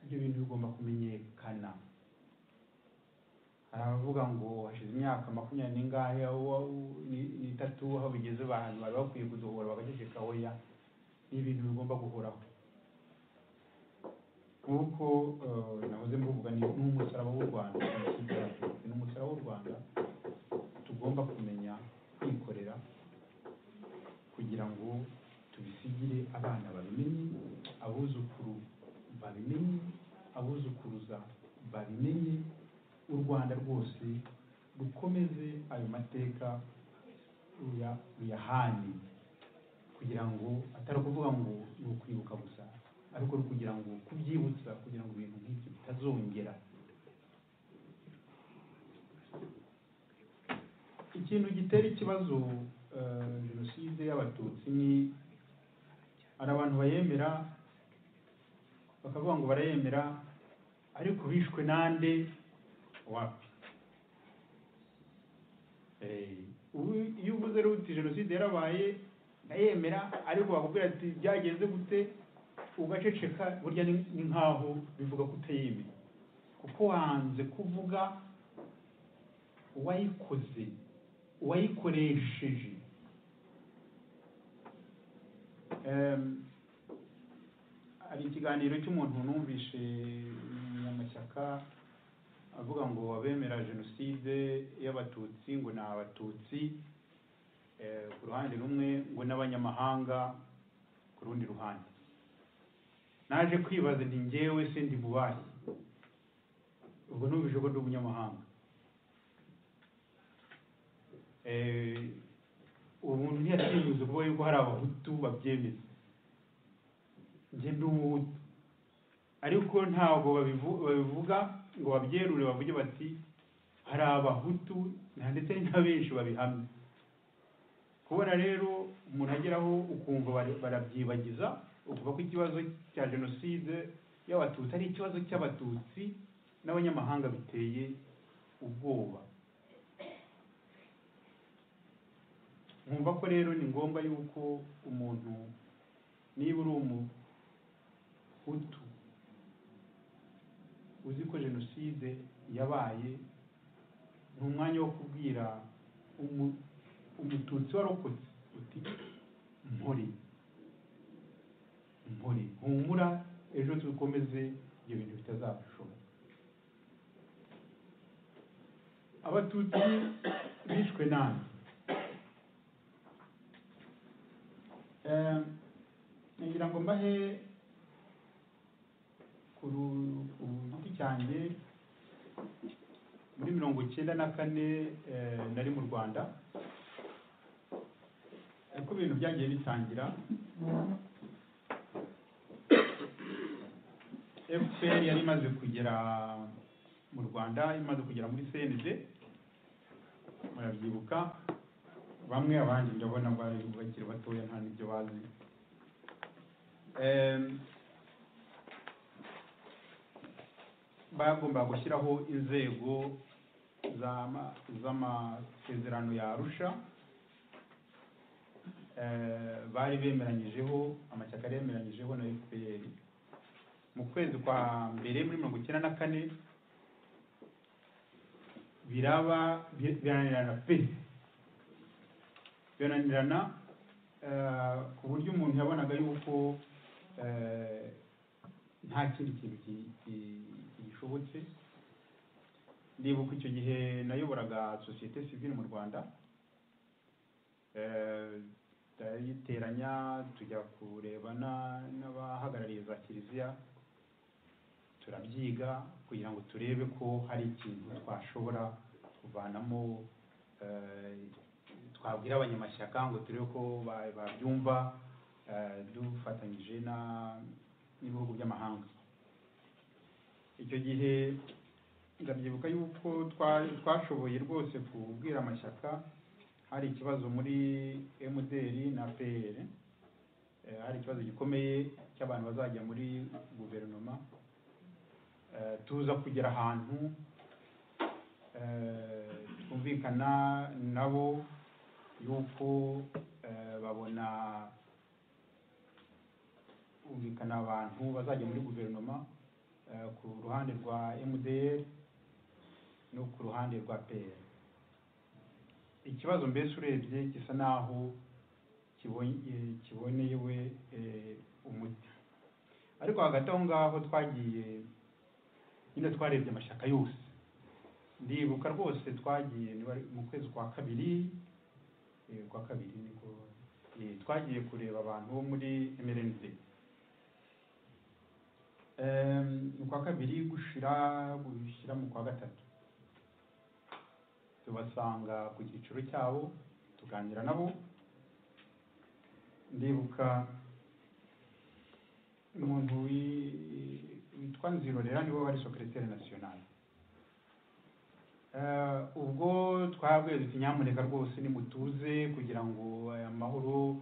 D: ibyo bintu bigomba kumenyekana hari abavuga ngo hashize imyaka makumyabiri n'ingahe aho wa- u- ni- n'itatu aho bigeze abantu bari bakwiye kuduhora bagaceceka oya ni ibintu bigomba guhoraho nk'uko eh, nahoze mbivuga ni ni umusaraba w'u rwanda jenoside yaratutse ni umusaraba w'u rwanda tugomba kumenya kwikorera kugira ngo tubisigire abana babimenye abuzukuru babimenye abuzukuruza babimenye u rwanda rwose rukomeze ayo mateka ruya- ruyahane kugira ngo atari ukuvuga ngo ni ukwibuka gusa ariko ari kugira ngo kubyibutsa kugira ngo ibintu nk'ibyo bitazongera ikintu gitera ikibazo eh, jenoside y'abatutsi ni hari abantu bayemera bakavuga ngo barayemera ariko bishwe nande wapi Eh, ubu iyo uvuze rero uti jenoside yarabaye ndayemera ariko bakubwira ati byagenze gute ugaceceka burya ni ni nk'aho bivuga ko utayemera kuko wanze kuvuga uwayikoze uwayikoresheje Em, hari ikiganiro cy'umuntu numvishe munyamashyaka avuga ngo abemera jenoside y'abatutsi ngo ni abatutsi eh, ku ruhande rumwe ngo n'abanyamahanga ku rundi ruhande naje kwibaza nti ngewe se ndi bubahe ubwo numvise ko ndi umunyamahanga Eh, uwo muntu ntiyatinyuze kuvuga yuko hari abahutu babyemeza njye ndi umuhutu ariko ntabwo babivu- babivuga ngo babyerure bavuge bati hari abahutu na- ndetse ni na benshi babihamya kubona rero umuntu ageraho ukumva bara- barabyibagiza ukuva ko ikibazo cya jenoside y'abatutsi ari ikibazo cy'abatutsi n'abanyamahanga biteye ubwoba nkumva ko rero ni ngombwa yuko umuntu niba uri umuhutu uzi ko jenoside yabaye ni umwanya wo kubwira umu- umututsi warokotse uti mpori mpori humura ejo dukomeze ibyo bintu bitazashoboka abatutsi bishwe nabi Eh, ngira ngo mbahe ku ru- ku giti cyanjye muri mirongo icyenda na kane eh, nari mu rwanda uko ibintu byagiye bitangira fpr yari imaze kugera mu rwanda imaze kugera muri cnd murabyibuka bamwe abandi ndabona bari bakiri batoya nta n'ibyo bazi Em, bagomba gushyiraho inzego z'ama- z'amasezerano ya arusha Eh, bari bemeranyijeho amashyaka yari yemeranyijeho na fpr mu kwezi kwa mbere muri mirongo icyenda na kane biraba bi- biranirana pe birananirana eh, ku buryo umuntu yabonaga yuko eh, nta kindi kintu ki- ki- kigishobotse ndibuka icyo gihe nayoboraga sosiyete sivile mu rwanda Eh, turayiteranya tujya kurebana n'abahagarariye za kiliziya turabyiga kugira ngo turebe ko hari ikintu twashobora kuvanamo eh, twabwira abanyamashyaka ngo turebe ko ba- babyumva eh, dufatanyije na- n'ibihugu by'amahanga icyo gihe ndabyibuka yuko twa- twashoboye rwose kubwira amashyaka hari ikibazo muri mdr na pr Eh, hari ikibazo gikomeye cy'abantu bazajya muri guverinoma Eh, tuza kugera ahantu eh, twumvikana nabo yuko eh, babona kumvikana abantu bazajya muri guverinoma eh, ku ruhande rwa mdr no ku ruhande rwa pr ikibazo mbese urebye gisa naho kibonye kiboneyewe eh, umuti ariko hagati aho ngaho twagiye nyine twarebye amashyaka yose ndibuka rwose twagiye ni wari- mu kwezi kwa kabiri eh, kwa kabiri niko eh, twagiye kureba abantu bo muri mrnd mu kwa kabiri gushira gushira mu kwa gatatu tubasanga ku cyiciro cyabo tuganira nabo ndibuka umuntu wi- witwa nzirorera niwe wari sekiroteri nasiyonali Eh, ubwo twabwiye duti nyamuneka rwose nimutuze kugira ngo aya mahoro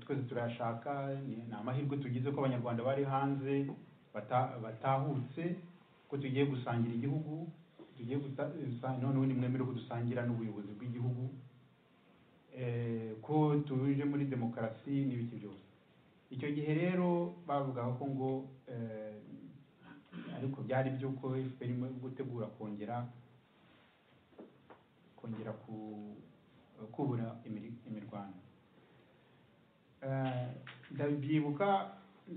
D: twese turayashaka ni ni amahirwe tugize ko abanyarwanda bari hanze bata- batahutse ko tugiye gusangira igihugu tugiye gusa- gusa- noneho nimwemere ko dusangira n'ubuyobozi bw'igihugu eh, ko tuje muri demokarasi n'ibiki byose icyo gihe rero bavugaga ko ngo eh, ariko byari by'uko fpr irimo gutegura kongera kongera ku- kubura imiri- imirwano Eh, ndabyibuka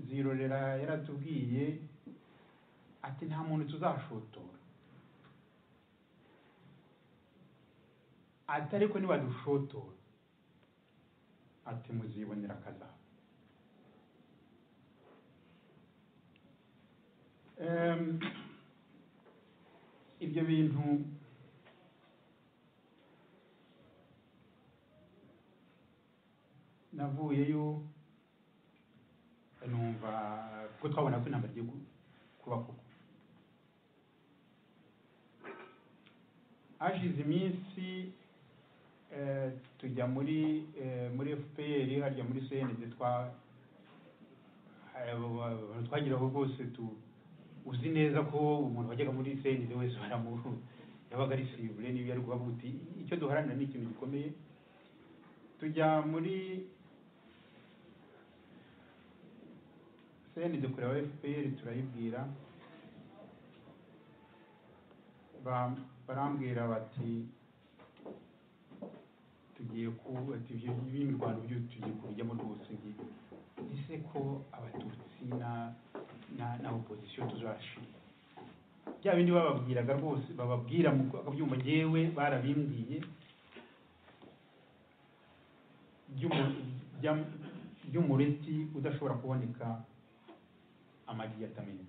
D: zirorera yaratubwiye ati nta muntu tuzashotora ati ariko nibadushotora ati muzibonera akazabo Em, ibyo bintu navuyeyo numva kuko twabona ko intambara igiye ku- kuba koko hashize iminsi eh, tujya muri eh, muri fpr harya muri cndg twa abantu twagiraho rwose tu uzi neza ko umuntu wajyaga muri cndg wese baramu yabaga ari sibure n'iyo yari kubavuga uti icyo duharanira ni ikintu gikomeye tujya muri cndg kureba fpr turayibwira Ba- barambwira bati tugiye ku ati ibyo b'imirwano byo tugiye kubijyamo rwose ngiye ese ko abatutsi na na na opozisiyo tuzashira bya bindi bababwiraga rwose bababwira mu akabyumva ngewe barabimbwiye by'umu- by'am- by'umureti udashobora kuboneka amagi yatamenye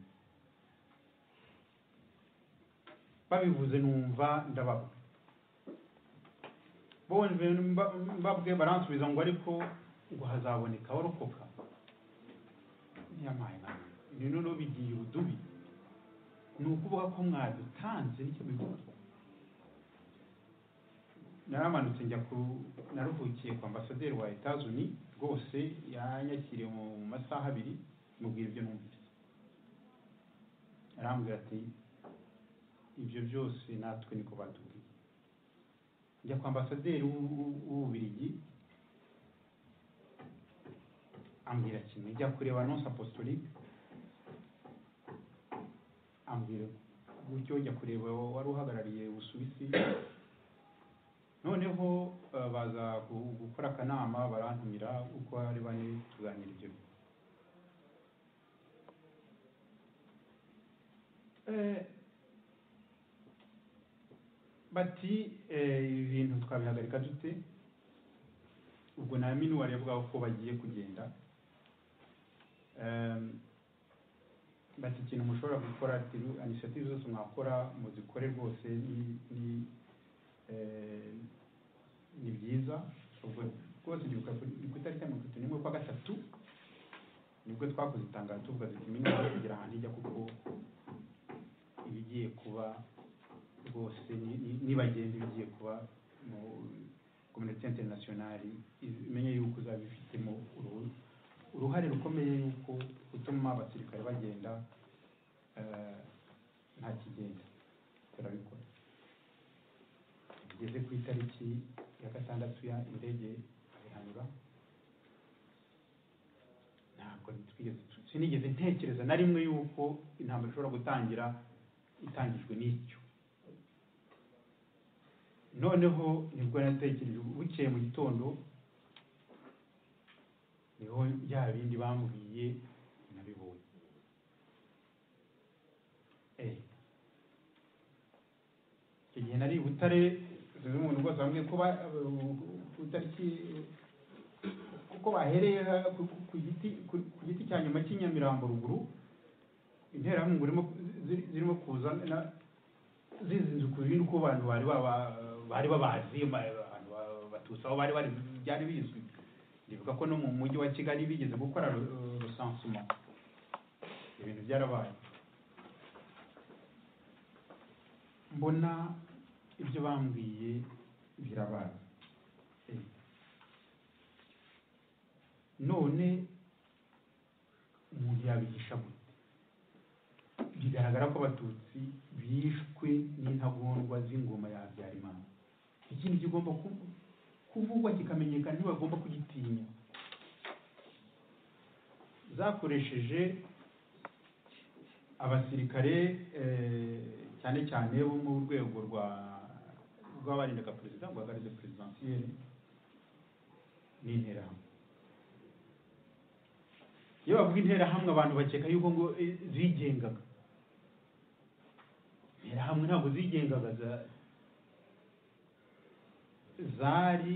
D: babivuze numva ndababwe bonje mba- mbabwe baransubiza ngo ariko ngo hazaboneka abarokoka ntiyamaye nawe ni noneho bigiye ubudubi ni ukuvuga ko mwadutanze nicyo bivuga naramanutse njya ku naruhukiye ku ambasaderi wa etazuni rwose yanyakiriye mu masaha abiri mubwira ibyo numvise arambwira ati ibyo byose natwe niko batubwiye njya kwa ambasaderi w'u- w'u- w'ububirigi ambwira kimwe njya kureba nonse apostolique ambwira gutyo njya kureba wari uhagarariye ubusuwisi noneho eh, baza gu- gukora akanama barantumira uko ari bane tuganira ibyo bintu. Eh, bati eh, ibi bintu twabihagarika dute ubwo na minuwari yavugaga ko bagiye kugenda Em, bati ikintu mushobora gukora ati inisiyative zose mwakora muzikore rwose ni ni eh, ni byiza ubwo rwose ndibuka ku ni ku itariki ya mirongo itatu n'imwe kwa gatatu nibwo twakoze itangazo tuvuga duti minuwari kugira ahantu ijya kuko ibigiye kuba rwose ni- ni- nibagenzi bigiye kuba mu kominite interinasiyonari imenye yuko uzaba ifitemo uruhu- uruhare rukomeye yuko gutuma abasirikare bagenda eh, nta kigenda turabikora tugeze ku itariki ya gatandatu ya indege arihanura ntabwo twigeze sinigeze ntekereza na rimwe yuko intambara ishobora gutangira itangijwe n'icyo noneho nibwo natekereje bukeye mu gitondo niho bya bindi bambwiye nabibonye Eh. icyo gihe nari i butare sinzi umuntu rwose bamwe ko ba- ku itariki kuko bahereye ha- ku- ku- ku giti ku- ku giti cya nyuma cy'inyamirambo ruguru interahamwe zirimo ziri- zirimo kuza na- zizinze ukuri nuko abantu bari baba- bari babazi ma- abantu ba- batutsi aho bari bari byari bizwi ndibuka ko no mu mujyi wa kigali bigeze gukora ru- rusansuma ibintu byarabaye mbona ibyo bambwiye birabaye Eh. none umuntu yabihisha gute bigaragara ko abatutsi bishwe n'intagondwa z'ingoma ya habyarimana iki ni kigomba ku- kuvugwa kikamenyekana ntibagomba kugitinya zakoresheje abasirikare eh, cyane cyane bo mu rwego rwa rw'abarindaga perezida rwa garde presidentielle n'interahamwe iyo bavuga interahamwe abantu bakeka yuko ngo eh, zigengaga interahamwe ntabwo zigengaga za- zari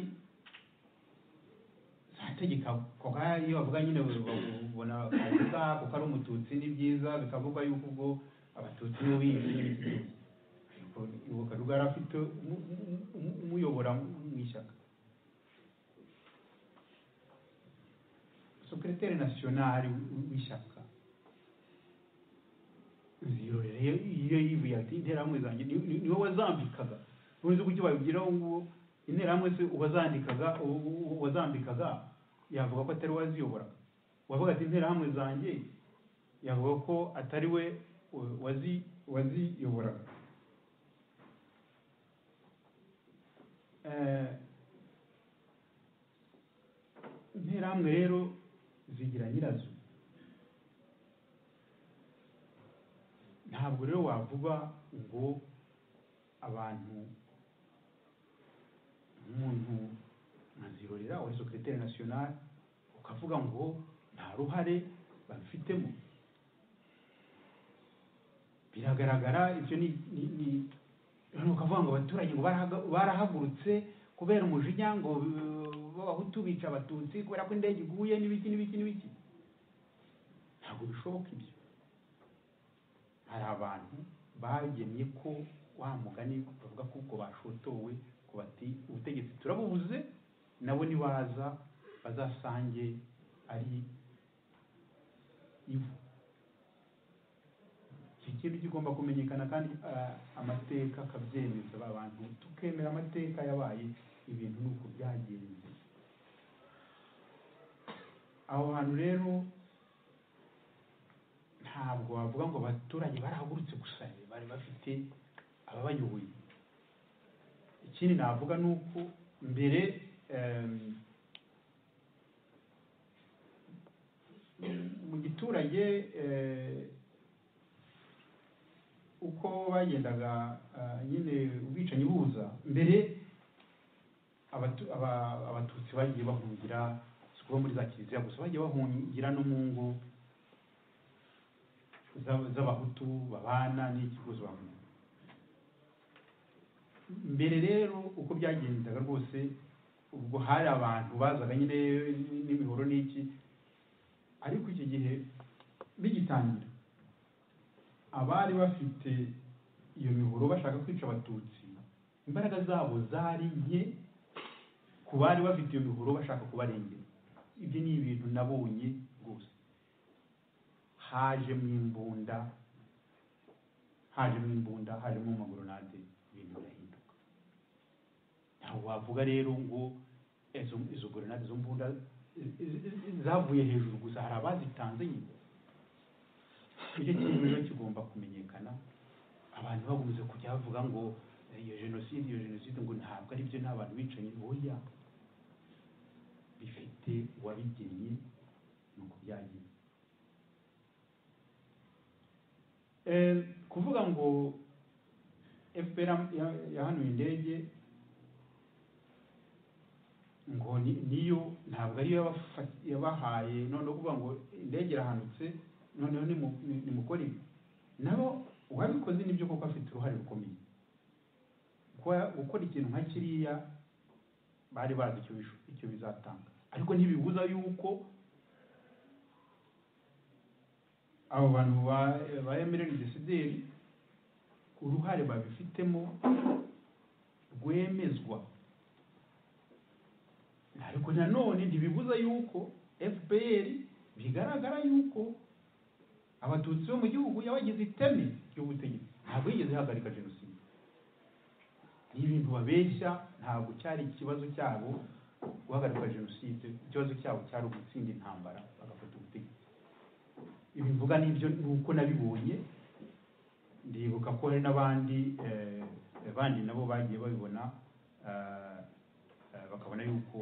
D: zategekwaga iyo bavuga nyine babona kabuza kuko ari umututsi ni byiza bikavugwa yuko ubwo abatutsi nibo biyise ariko uwo karuga yari afite umu- umu- umu- umuyobora mu ishyaka sekereteri nasiyonari w'ishyaka ziroreye iyo yivuye ati interahamwe zanjye ni- ni- niwe wazambikaga ntuzi uko icyo babigiraho ngubu interahamwe se uwazandikaga u- u- uwazambikaga yavuga ko atari we waziyoboraga uwavuga ati interahamwe zanjye yavuga ko atari we u- wazi- waziyoboraga Eh, interahamwe rero zigira nyirazo ntabwo rero wavuga ngo abantu umuntu nkazirorera wa sekreteri nasiyonari ukavuga ngo nta ruhare babifitemo biragaragara ibyo ni ni ni ni ukavuga ngo abaturage ngo barahaga- barahagurutse kubera umujinya ngo eh, b'abahutu bica abatutsi kubera ko indege iguye n'ibiki n'ibiki n'ibiki ntabwo bishoboka ibyo hari abantu bagemye ko wa mugani bavuga ko ubwo bashotowe ko bati ubutegetsi turabubuze nabo nibaza bazasange ari ivu iki kintu kigomba kumenyekana kandi ah, amateka akabyemeza ba bantu tukemera amateka yabaye ibintu ni uko byagenze aho hantu rero ntabwo wavuga ngo abaturage barahagurutse gusa bari bafite ababayoboye ikindi navuga ni uko mbere em, mu giturage eh, uko bagendaga ah, nyine ubwicanyi buza mbere abatu- aba- abatutsi bagiye bahungira si ukuba muri za kiliziya gusa bagiye bahungira no mu ngo z'ab- z'abahutu babana n'ikibazo bamwe mbere rero uko byagendaga rwose ubwo hari abantu bazaga nyine n'imihoro n'iki ariko iki gihe bigitangira abari bafite iyo mihoro bashaka kwica abatutsi imbaraga zabo zari nke ku bari bafite iyo mihoro bashaka kubarengera ibyo ni ibintu nabonye rwose haje mu imbunda haje mu imbunda hajemo amagronade ibintu birahinduka ntabwo wavuga rero ngo izo izo grenade zo mbunda i- i- i- zavuye hejuru gusa hari abazitanze nyine icyo kintu rero kigomba kumenyekana abantu bakomeza kujya bavuga ngo "Eh, iyo jenoside iyo jenoside ngo ntabwo ari byo n'abantu bicanyi oya bifite uwabigennye ni uko byagiye Eh, kuvuga ngo fpr ya- yahanuye indege ngo ni- niyo ntabwo ariyo yabafat- yabahaye noneho kuvuga ngo indege irahanutse noneho nimu- ni- nimukore ibi nabo uwabikoze nibyo koko afite uruhare rukomeye Kuba- gukora ikintu nka kiriya bari bazi icyo bish- icyo bizatanga ariko ntibibuza yuko abo bantu ba- ba emereri desideri uruhare babifitemo rwemezwa ariko nanone ntibibuza yuko fpr bigaragara yuko abatutsi bo mu gihugu yabagize iteme ry'ubutegetsi ntabwo yigeze ihagarika jenoside ni ibintu babeshya ntabwo cyari ikibazo cyabo guhagarika jenoside ikibazo cyabo cyari ugutsinda intambara bagafata ubutegetsi ibi mvuga nibyo ni uko nabibonye ndibuka ko hari n'abandi eh, abandi nabo bagiye babibona eh, eh, bakabona yuko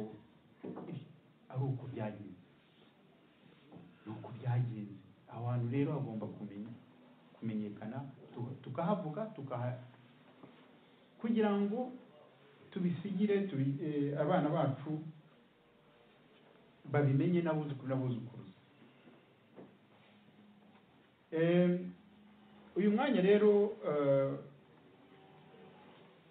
D: ari uko byagenze ni uko byagenze aho hantu rero hagomba kumenya kumenyekana tu- tukahavuga tukaha kugira ngo tubisigire tubi- eh, abana bacu babimenye n'abuzukuru n'abuzukuruza Em, uyu mwanya rero eh,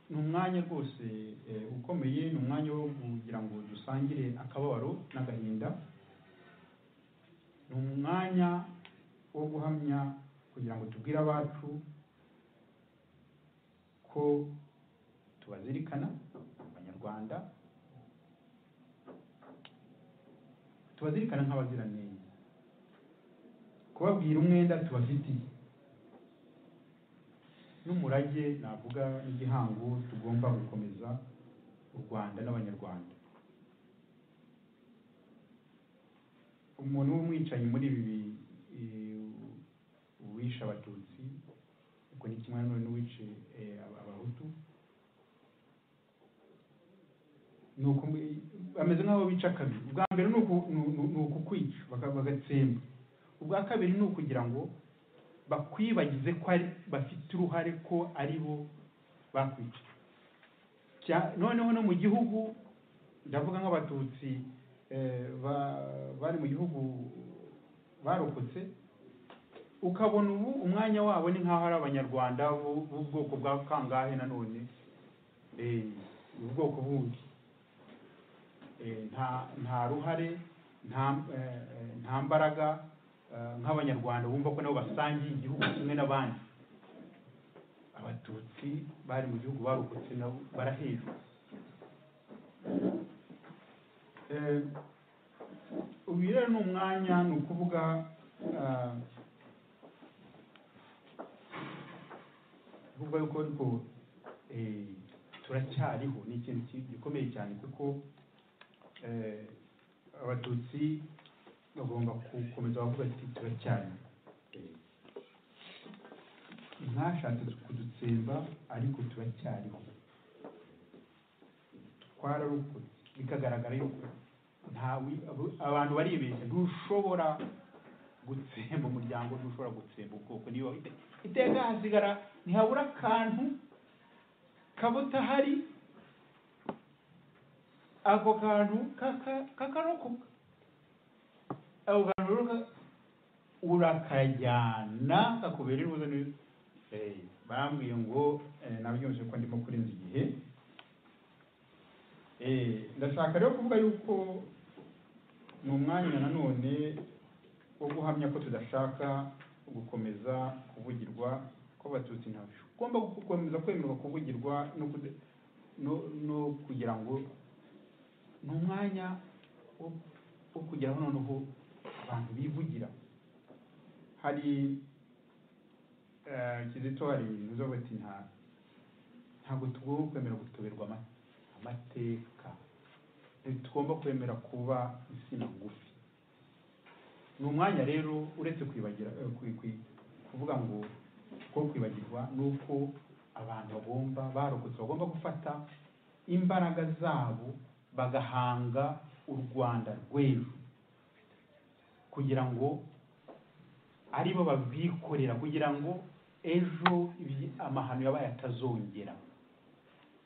D: ni umwanya rwose eh, ukomeye ni umwanya wo kugira ngo dusangire akababaro n'agahinda ni umwanya wo guhamya kugira ngo tubwire abacu ko tubazirikana abanyarwanda tubazirikana nk'abaziranenge kubabwira umwenda tubafitiye n'umurage navuga n'igihango tugomba gukomeza u rwanda n'abanyarwanda umuntu w'umwicanyi muri ibi eh, uwishe abatutsi uko ni kimwe nanone n'uwice eh, Ab- abahutu ni uku bameze nk'aho bica kabiri ubwa mbere ni uku- ni uku- ni ukukwica baka- bagatsemba ubwa kabiri ni ukugira ngo bakwibagize ko ari bafite uruhare ko ari bo bakwica Cya- noneho no mu gihugu ndavuga nk'abatutsi eh, ba- bari mu gihugu barokotse ukabona ubu umwanya wabo ni nk'aho ari abanyarwanda b'u- b'ubwoko bwa kangahe nanone Eh, ubwoko bundi Eh, nta nta ruhare nta eh, eh, nta mbaraga eh, nk'abanyarwanda bumva ko nabo basangiye igihugu kimwe n'abandi abatutsi bari mu gihugu barokotse nabo barahejwe Eh, uyu rero ni umwanya ni ukuvuga ah, kuvuga yuko ariko eh, turacyariho ni ikintu ki- gikomeye cyane kuko eh, abatutsi bagomba gukomeza bavuga ati turacyari mwashatse kudutsemba ariko turacyariho twararokotse bikagaragara yuko nta wi- abo- abantu baribeshya ntushobora gutsemba umuryango ntushobora gutsemba ubwoko niba ite- iteka hasigara ntihabura akantu kaba utahari ako kantu kaka- kakarokoka ako kantu rero ka- urakajyana kakubera iruza neza Eh, barambwiye ngo eh, nabyumvise ko ndimo kurenza igihe Eh, ndashaka rero kuvuga yuko ni umwanya nanone wo guhamya ko tudashaka gukomeza kuvugirwa kw'abatutsi ntabwo ugomba gukomeza kwemerwa kuvugirwa no, kuda- no, no kugira ngo ni umwanya wo, wo kugeraho noneho abantu bivugira hari eh, kizito hari ibintu zo bati nta ntabwo tugomba kwemera gutoberwa ama- amateka ntitugomba kwemera kuba insina ngufi ni umwanya rero uretse kwibagira eh, kwi- kwi- kuvuga ngo ko kwibagirwa ni uko abantu bagomba barokotse bagomba gufata imbaraga zabo bagahanga u rwanda rw'ejo kugira ngo aribo babyikorera kugira ngo ejo ibi- amahano yabaye atazongera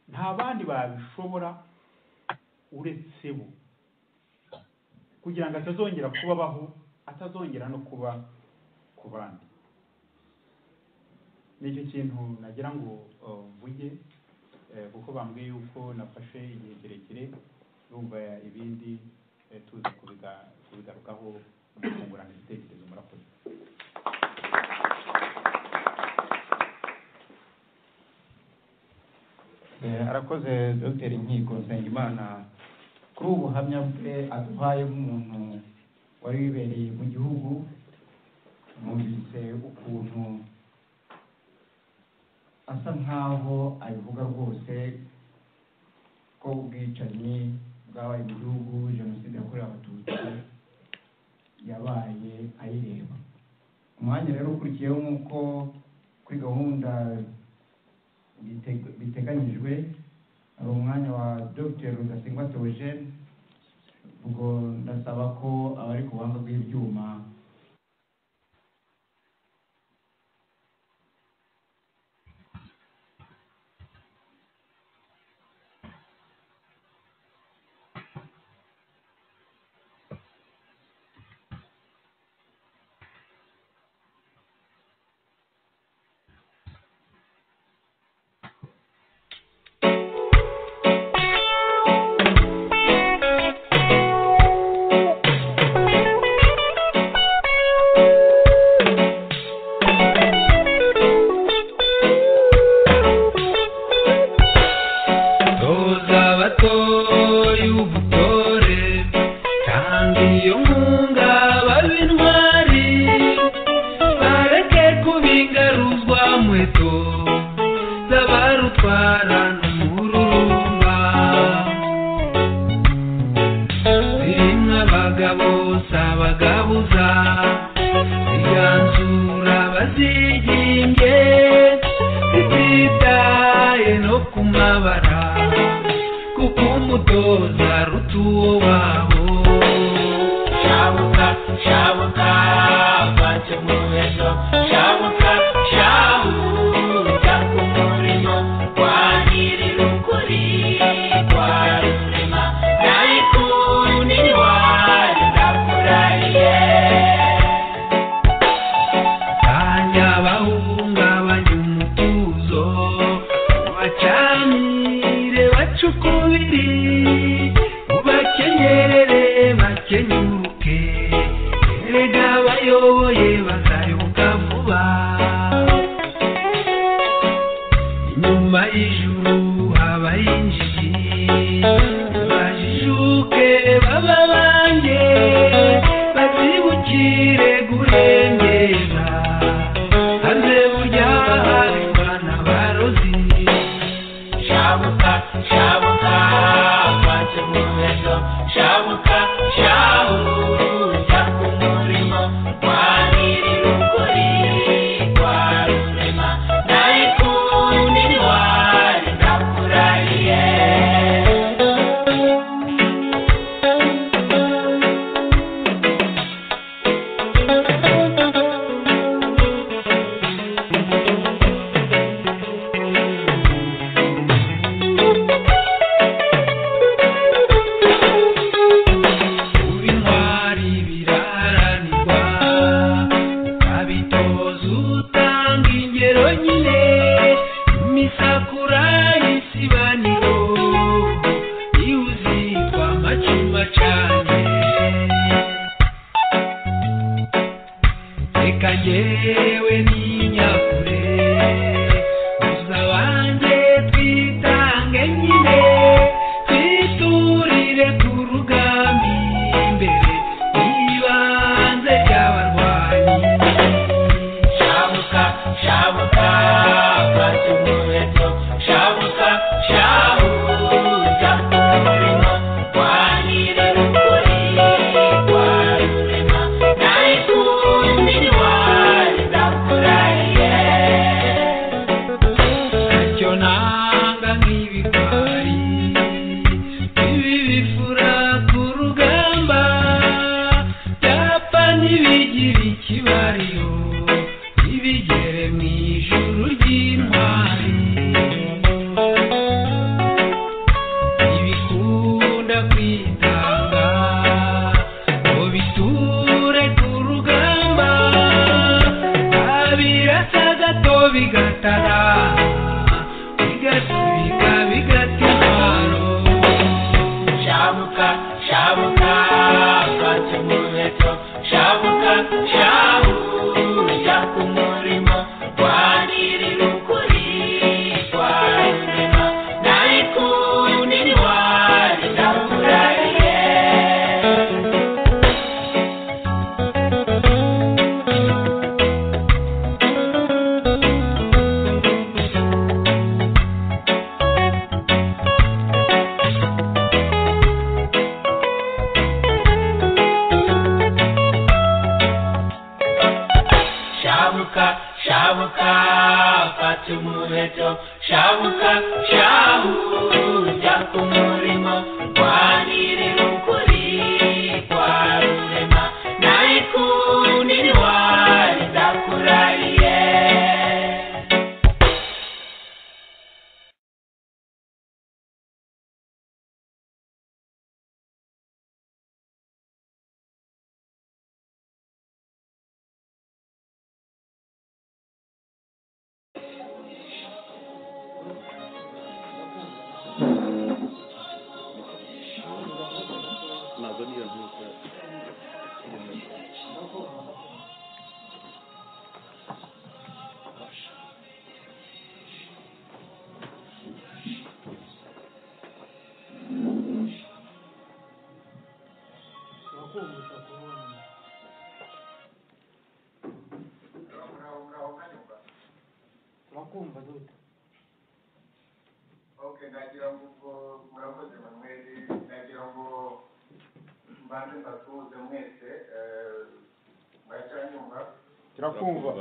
D: nta bandi babishobora uretse bo kugira ngo atazongera kubabaho atazongera no kuba ku bandi nicyo kintu nagira ngo uh, mvuge eh, kuko bambwiye yuko nafashe igihe kirekire numva ibindi eh, tuza kubiga- kubigarukaho mukungurana ibitekerezo murakoze
G: Eh, arakoze dr nkiko nsengimana kuri ubu buhamya bwe aduhaye nk'umuntu wari wibereye mu gihugu mwumvise ukuntu asa nk'aho abivuga rwose ko ubwicanyi bwabaye mu gihugu jenoside yakorewe abatutsi yabaye ayireba umwanya rero ukurikiyeho nk'uko kuri gahunda biteg- biteganyijwe
D: hari umwanya wa dr rudasingwa theogene ubwo ndasaba ko abari ku buhanga bw'ibyuma
F: Toza abatoye ubutore kandi iyo nkunga babe intwari bareke kubingaruzwa muheto z'abarutwara n'umururumba zimwe abagabo si abagabuza ziganzura baziginge zititaye no ku mabara kuko umutoza aruta uwo wabo shabuka shabuka bake mu ejo shabuka shabuka ku murimo kwa nyir'ukuri kwa rurema nayikundi wanyu ndakurahiye kanya bahungabanya umutuzo bacanire bacukubiri ubakenyerere bakenyuruke erega abayoboye bazayoboka vuba inyuma y'ijuru habaho injiji bajijuke baba banjye bazibukire gurengera maze burya bahari bana barozi shabuka shabuka bake mu ejo shabuka shabuka ku murimo kwa nyir'ukuri kwa rurema nayikundi wari ndakurahiye kumva duta
H: ok nagira ngo ubwo murakoze manweri nagira ngo mbanze mbasuhuze mwese eh, muracyanyumva
G: turakumva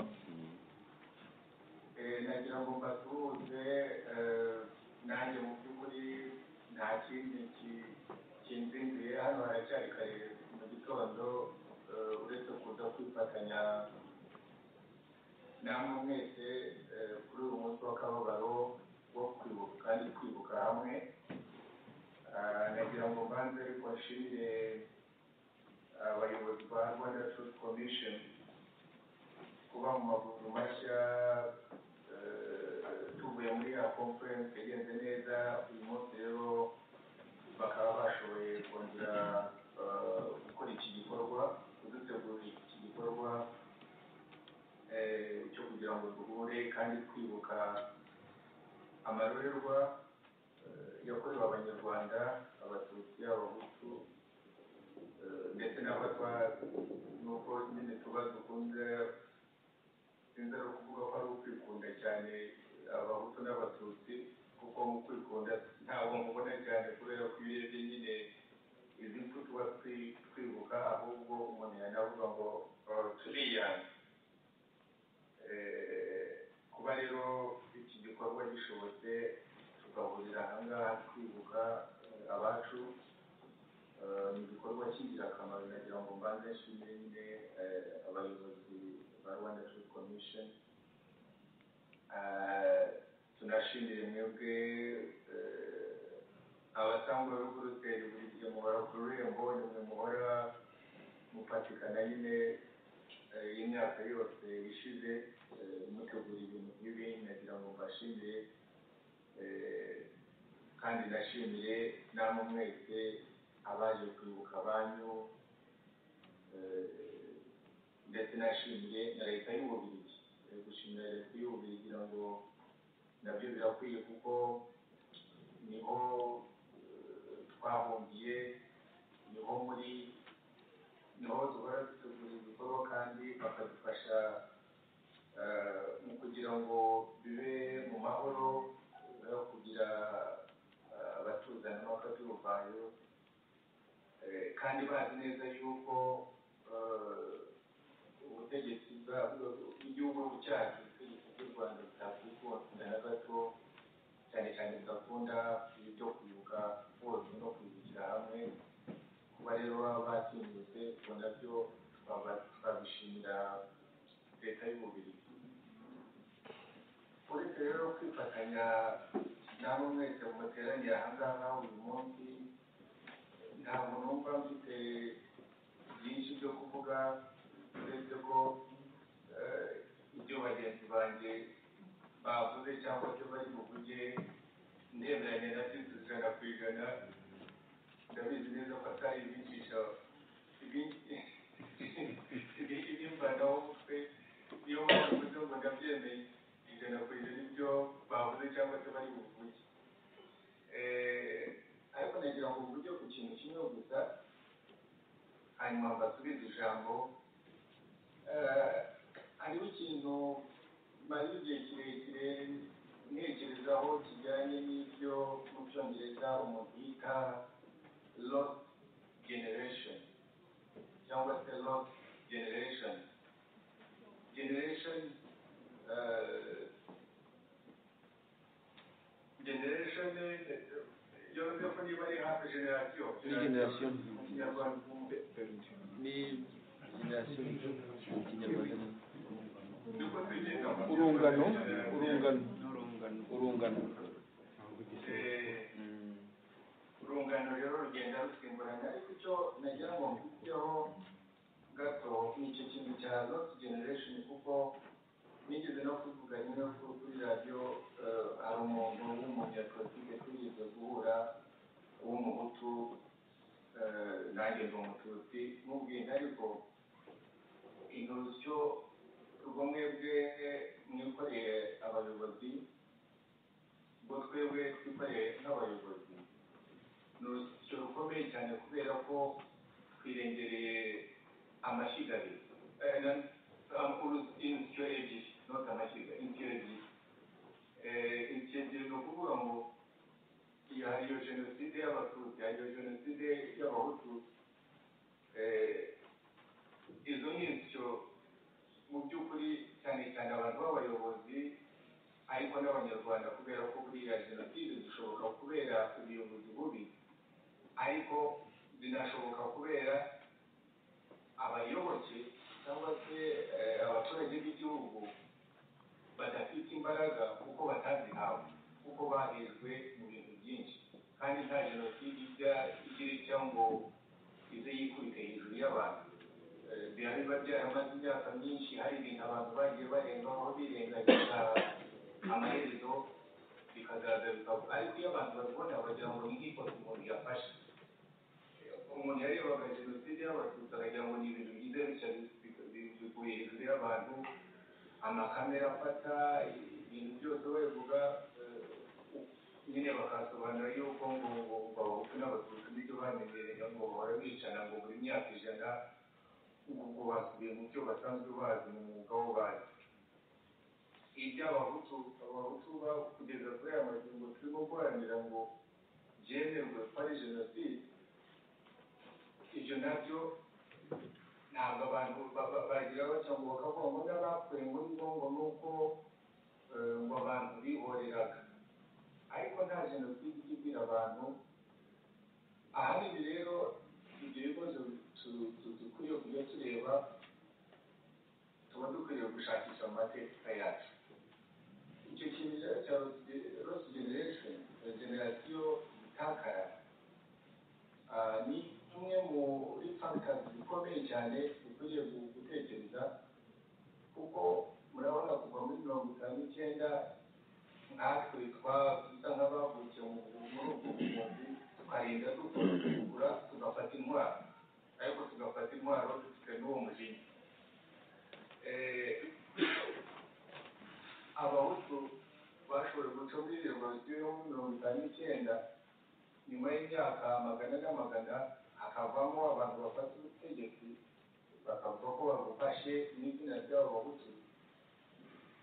H: Eh, nagira ngo mbasuhuze eh, nanjye mu by'ukuri nta kindi ki- kinzinduye hano haracyari kare mu gitondo eh, uretse kuza kwifatanya namwe mwese eh, kuri uyu munsi w'akababaro wo kwibuka kandi kwibuka hamwe Ah, nagira ngo mbanze ariko nshimire abayobozi ba rwanda food commission kuba mu maguru mashya eh, tuvuye muri ya conference yagenze neza uyu munsi rero bakaba bashoboye kongera eh, gukora iki gikorwa kudutegurira iki gikorwa eh, cyo kugira ngo duhure kandi twibuka amarorerwa eh, yakorewe abanyarwanda abatutsi abahutu eh, ndetse n'abatwa n'uko nyine tuba dukunze sinzi ari ukuvuga ko ari ukwikunda cyane abahutu n'abatutsi kuko mu kwikunda ntabwo mubona cyane kubera ko iyo urebye nyine izi mfu tuba twi- twibuka ahubwo umuntu yanavuga ngo "Oh, turiyanze Eh, kuba rero iki gikorwa gishobotse tugahurira ahangaha twibuka eh, abacu eh, ni igikorwa cy'ingirakamaro nagira ngo mbanze nshimire nyine eh, abayobozi ba rwanda food commission Eh, tunashimire mwebwe eh, abatangabukoruteri buri gihe muhora ku rurembo nimwe muhora mufatikana nyine eh, y'imyaka yose ishize eh, mutegura ibintu nk'ibi nagira ngo mbashimire eh, kandi ndashimire namwe mwese abaje kwibuka abanyu eh, ndetse nashimire na leta y'ububirigi Eh, gushimira leta y'ububirigi ngo nabyo birakwiye kuko niho eh, twahungiye niho muri niho duhora dutegura ibikorwa kandi bakadufasha eh, mu kugira ngo bibe mu mahoro no kugira eh, abatuzana n'abakaduruvayo Eh, kandi bazi neza yuko eh, ubutegetsi bwa bw'igihugu cyacu ubutegetsi bw'u rwanda butakwikunda na gato cyane cyane bugakunda ibyo kwibuka bose no kwibukira hamwe kuba rero baba batinyutse ubwo nabyo twaba- twabishimira leta y'ububirigi uretse rero kwifatanya n'abo mwese muteraniye ahangaha uyu munsi ntabwo numva mfite byinshi byo kuvuga uretse ko eh, ibyo bagenzi banjye bavuze cyangwa se bari buvuge ndemeranya na byo ijana ku ijana ndabizi neza ko atari ibigisha ibimbanaho umutwe niyo mpamvu mvuze ngo ndabyemeye ijana ku ijana ibyo bavuze cyangwa se bari buvuge Eh, ariko nagira ngo mvuge ku kintu kimwe gusa hanyuma mbasubize ijambo Eh, hariho ikintu maze igihe kirekire ntekerezaho kijyanye n'ibyo mu cyongereza umuntu yita lost generation cyangwa se lost generation generation eh, generation eh, iyo bivuze ko niba ari hafi generation
B: Ni generation.
H: mu kinyarwanda mu-
B: ni generasiyo mu kinyarwanda
G: urungano urungano
B: urungano
H: Eh,
B: Mm.
H: urungano rero rugenda rusimburana ariko icyo nagira ngo mvugeho gato ni icyo kintu cya lost generation kuko nigeze no kuvuga rimwe ku- kuri radiyo eh, hari umuntu w'umunyapolitike twigeze guhura w'umuhutu eh, nanjye ndi umututsi mubwira ariko inurusyo rwo mwebwe mwikoreye abayobozi ngo twebwe twikoreye nk'abayobozi ni urusyo rukomeye cyane kubera ko twirengereye amashyiga abiri Eh, na- um, urus- inzityo ebyiri not amashyiga inzityo ebyiri ikintu ni ukuvuga ngo iyo hari iyo jenoside y'abatutsi hari iyo jenoside y'abahutu Eh, izo ni insyo mu by'ukuri cyane cyane abantu b'abayobozi ariko n'abanyarwanda kubera ko buriya jenoside zishoboka kubera ubuyobozi bubi ariko zinashoboka kubera abayoboke cyangwa se eh, abaturage b'igihugu badafite imbaraga kuko batazihawe kuko bahejwe mu bintu byinshi kandi nta jenoside ijya igira icya ngo ize yikubite hejuru y'abantu Eh, biba biba byaramaze imyaka myinshi hari ibintu abantu bagiye barengaho birengagiza amaherezo bikazaza bikavuga ariko iyo abantu babibona bagira ngo ni nk'ifoto umuntu yafashe umuntu yarebaga jenoside y'abatutsi akagira ngo ni ibintu byiza bityo bikuye hejuru y'abantu amakamera afata ibintu byose babivuga eh, nyine bakasobanura yuko ngo ngo ngo abahutu n'abatutsi n'ibyo bamenyereye ngo bahora bicana ngo buri myaka ijana ngo ngo basubiye mu byo basanzwe bazi mu mwuga wo bazi iby'abahutu abahutu ba kugeza kuri aya magingo turimo guharanira ngo byemerwe ko ari jenoside ibyo nabyo ntabwo abantu ba- ba- bagira batya ngo bakavuga ngo n'abapfuye ngo ni bo ngo ni uko eh, ngo abantu bihoreraga ariko nta jenoside ijya igira abantu ahanini rero ibyo bibazo tu- tu- dukwiye kujya tureba tuba dukwiriye gushakisha mu mateka yacu icyo kintu rero cya rosi generation generasiyo itakara ah, ni umwe muri fagitasi zikomeye cyane dukwiriye gu- gutekereza kuko murabona kuva muri mirongo itanu n'icyenda natwe twadusa nk'abavukiye mu muri ubwo buhumbi tukarinda tukagura tugafata intwaro ariko tugafata intwaro dufite n'uwo mujinya Eh, abahutu bashoboye guca muri revolisiyo yo muri mirongo itanu n'icyenda nyuma y'imyaka magana n'amagana hakavamo abantu bafata ubutegetsi bakavuga ko babufashe n'izina ry'abo bahutu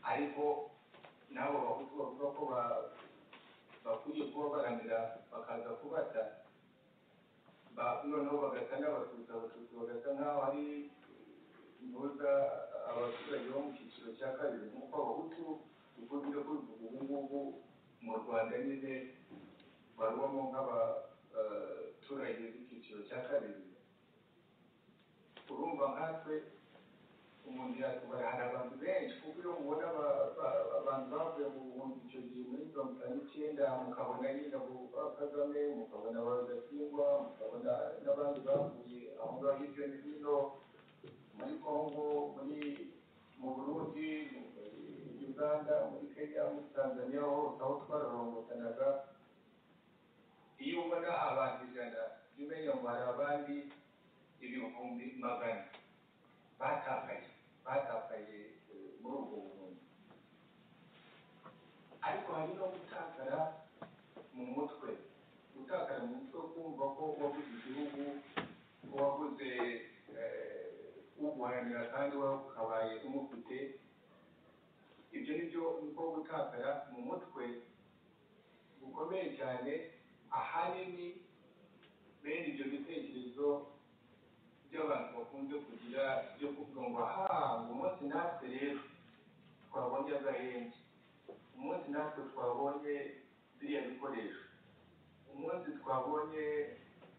H: ariko n'abo bahutu bavuga ko ba- bakwiye kuba baramira bakaza kubata ba- noneho bagasa n'abatutsi abatutsi bagasa nk'aho ari intyoza abaturage bo mu cyiciro cya kabiri nk'uko abahutu dukunze kubivuga ubu ngubu mu rwanda nyine barubamo nk'abaturage b'icyiciro cya kabiri urumva nkatwe umuntu yatubara hari abantu benshi kuko iyo mubona aba- aba- abantu bavuye mu buhumbi icyo gihe muri mirongo itanu n'icyenda mukabona nyine abo ba kagame mukabona ba rudasingwa mukabona n'abandi bavuye aho ngaho hirya no hino muri kongo muri mu burundi muri uganda muri kenya muri tanzania hose aho twararongotanaga iyo ubona abantu ijana jya umenya ngo hari abandi ibihumbi magana batakaye batakaye eh, muri ubwo buvuzi ariko hari no gutakara mu mutwe gutakara mu mutwe kumva ko wabuze igihugu ko wabuze eh, uguharanira kandi wowe ukabaye umufite ibyo ni byo niko gutakara mu mutwe gukomeye cyane ahanini bene ibyo bitekerezo by'abantu bakunze kugira byo kuvuga ngo aha ngo umunsi natwe rero twabonye agahenge umunsi natwe twabonye biriya bikoresho umunsi twabonye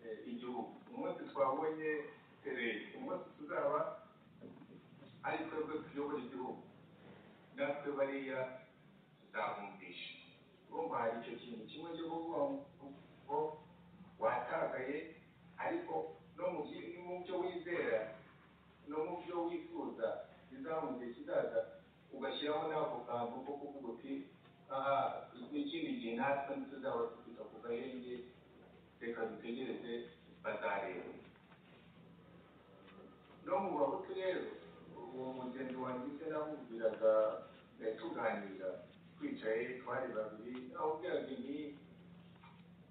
H: eh, igihugu umunsi twabonye sereri umunsi tuzaba ari twebwe tuyobora igihugu natwe bariya tuzabumvisha urumva hari icyo kintu kimwe cyo kuvuga ngo watakaye ariko no mu byi- no mu byo wizera no mu byo wifuza bizamu gihe kizaza ugashyiramo n'ako kantu ko kuvuga uti aha ikindi gihe natwe ntituzaba dufite ako gahenge reka dutegereze bazareba no mu bahutu rero uwo mugenzi wangize namubwiraga eh, tuganira twicaye twari babiri namubwiraga nti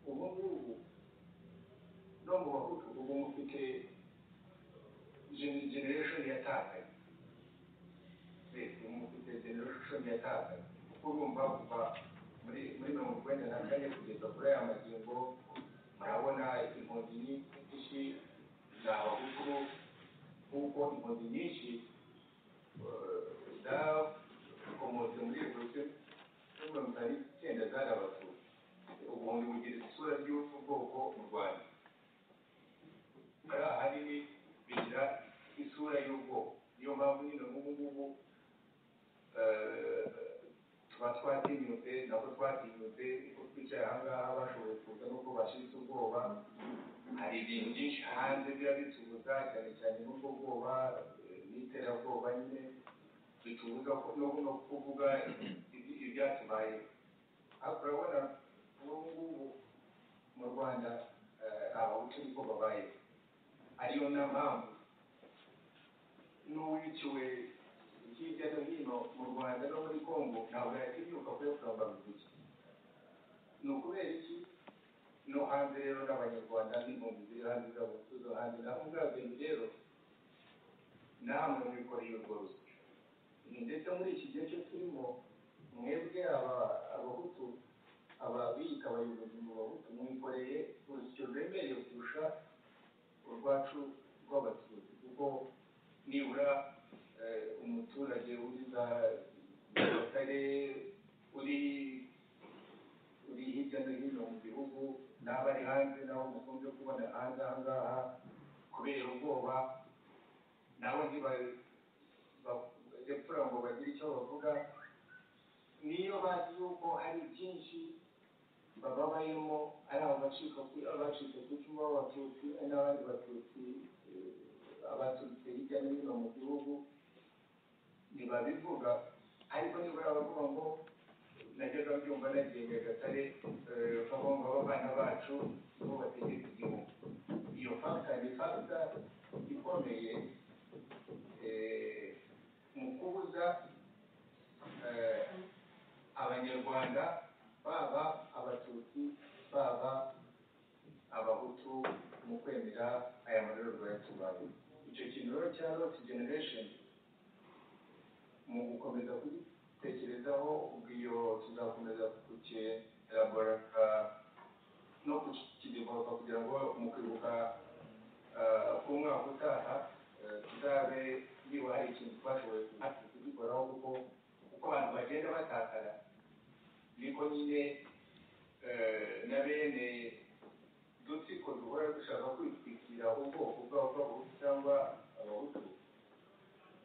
H: ubu ngubu no mu bahutu ubu mufite gen- generation yatakaye Eh, ubu mufite generation yatakaye kuko urumva kuva muri muri mirongo icyenda na kane kugeza kuri aya magingo murabona inkongi nyinshi za bahutu nk'uko inkongi nyinshi eh, zakomotse muri revolisiyo yo mirongo itanu n'icyenda zari abatutsi ubuhumbi bugira isura ry'ubu bwoko mu rwanda buriya ahanini bigira isura y'ubwoko niyo mpamvu nyine n'ubu ngubu eh, tuba twatinyutse nabwo twatinyutse uko twicaye aha ngaha bashoboye kuza n'uko bashiritse ubwoba hari ibintu byinshi hanze biba bitubuza cyane cyane n'ubwo bwoba eh, n'iterabwoba nyine bitubuza ko- no no kuvuga ibi- ibyatubaye ariko urabona ubu ngubu mu rwanda eh, abahutu niko babaye ariyo na mpamvu n'uwikiwe hirya no hino mu rwanda no muri congo ntabwo yakimyuka kuyo kuramba muziki ni ukubera iki no hanze rero n'abanyarwanda n'impunzi ziri hanze z'abahutu zo hanze nabo ubwabwenge rero namwe mwikoreye urwo rusyo ndetse muri iki gihe cyo turimo mwebwe aba abahutu aba biyita abayobozi mu bahutu mwikoreye urusyo rwemereye kurusha urwacu rw'abatutsi kuko nibura eh, umuturage uri za nyagatare uri uri hirya no hino mu gihugu n'aba ari hanze nabo mukunze kubona hanze aha ngaha kubera ubwoba nabo ntibari bapfura ngo bagire icyo bavuga niyo bazi yuko hari byinshi baba barimo ari abacika ku- abacitse ku icumu b'abatutsi ari n'abandi batutsi eh, abaturutse hirya no hino mu gihugu ntibabivuga ariko nibura bavuga ngo najyaga mbyumva nagiye nyagatare eh, bagomba abana bacu nibo bategeka igihugu iyo fakita ni fakita ikomeye eh, mu kubuza eh, abanyarwanda baba abatutsi baba abahutu mu kwemera aya marorerwa yatubaye icyo kintu rero cya roti generation mu gukomeza kugitekerezaho ubwo iyo tuzakomeza kukerabora no kukidevelopa kugira ngo mu kwibuka ah, k'umwaka utaha eh, tuzabe niba hari ikintu twashoboye natwe kugikoraho kuko uko abantu bagenda batakara niko nyine eh, na bene dutsiko duhora dushaka kwitwikira ubwoko bwabo bw'abahutu cyangwa abahutu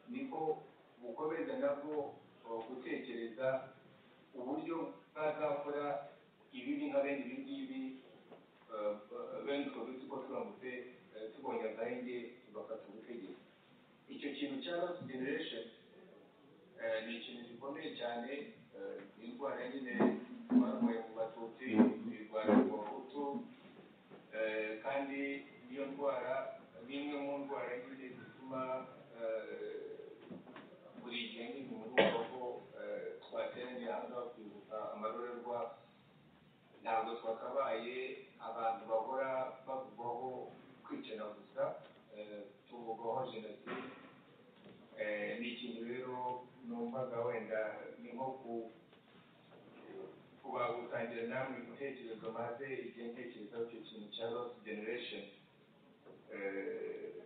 H: niko bukomeza nabwo eh, gutekereza uburyo bwazakora ibibi nka bene ibi ngibi eh, ba- bene utwo dutsiko turamutse eh, tubonye agahenge tugafata ubutegetsi icyo kintu cya lost generation eh, ni ikintu gikomeye cyane eh, ni indwara nyine barwaye mu batutsi irwanya mu bahutu eh, kandi niyo ndwara ni imwe mu ndwara nyine zituma eh, buri gihe nyine muri ubu bwoko eh, twateraniye hanze kwibuka amarorerwa ntabwo twakabaye abantu bahora bavugwaho kwicana gusa eh, tuvugwaho jenoside Eh, ni ikintu rero numvaga wenda ni nko ku- kuba gutangira namwe ibitekerezo maze igihe ntekerezaho icyo kintu cya lost generation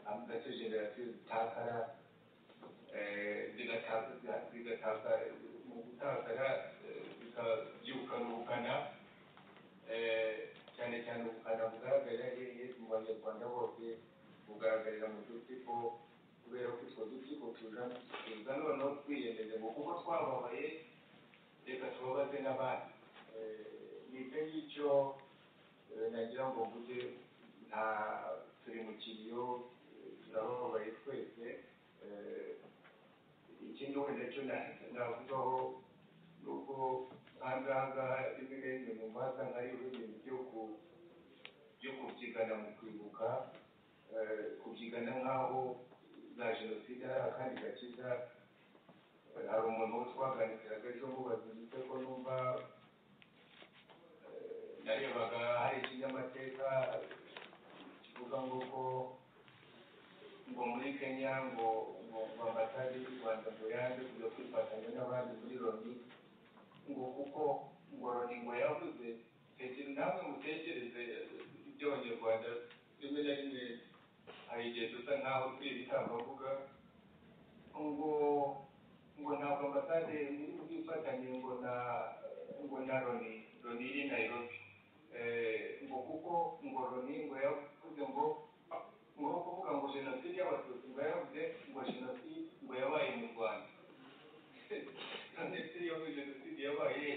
H: amutacyo generasiyo zitakara eh, zigataza zigataza mu gutakara eh, zikabyukana ubukana eh, cyane cyane ubukana bugaragarira hehe mu banyarwanda bose bugaragarira mu dutsiko kubera ko utwo dutsiko tuzana tuza noneho twiyemeze ngo kuko twababaye reka tubabaze n'abandi Eh, nicyo ngicyo eh, nagira ngo mvuge nta turi mu kiriyo eh, turababaye twese Eh, ikindi wenda cyo na- navugaho ni uko aha ngaha rimwe na rimwe mu mbaza nk'ariho ibintu byo ku- byo kubyigana mu kwibuka eh, kubyigana nk'aho za jenoside hari akandi gakiza Eh, hari umuntu wo twaganiraga ejo mubaza ndetse ko numva eh, narebaga hari ikinyamateka kivuga ngo ko ngo muri kenya ngo ngo ngo ambasade y'u rwanda ngo yaje kujya kwifatanya n'abandi muri loni ngo kuko ngo yavuze tekere namwe mutekereze ibyo abanyarwanda rimwe na rimwe hari igihe dusa nk'aho turi ibitambavuga ngo ngo ntabwo ambasade iri bwifatanye ngo na ngo na loni loni iri nayirobi ngo kuko ngo loni ngo yavuze ngo ngo kuvuga ngo jenoside y'abatutsi ngo yavuze ngo jenoside ngo yabaye mu rwanda ndetse iyo muri jenoside yabaye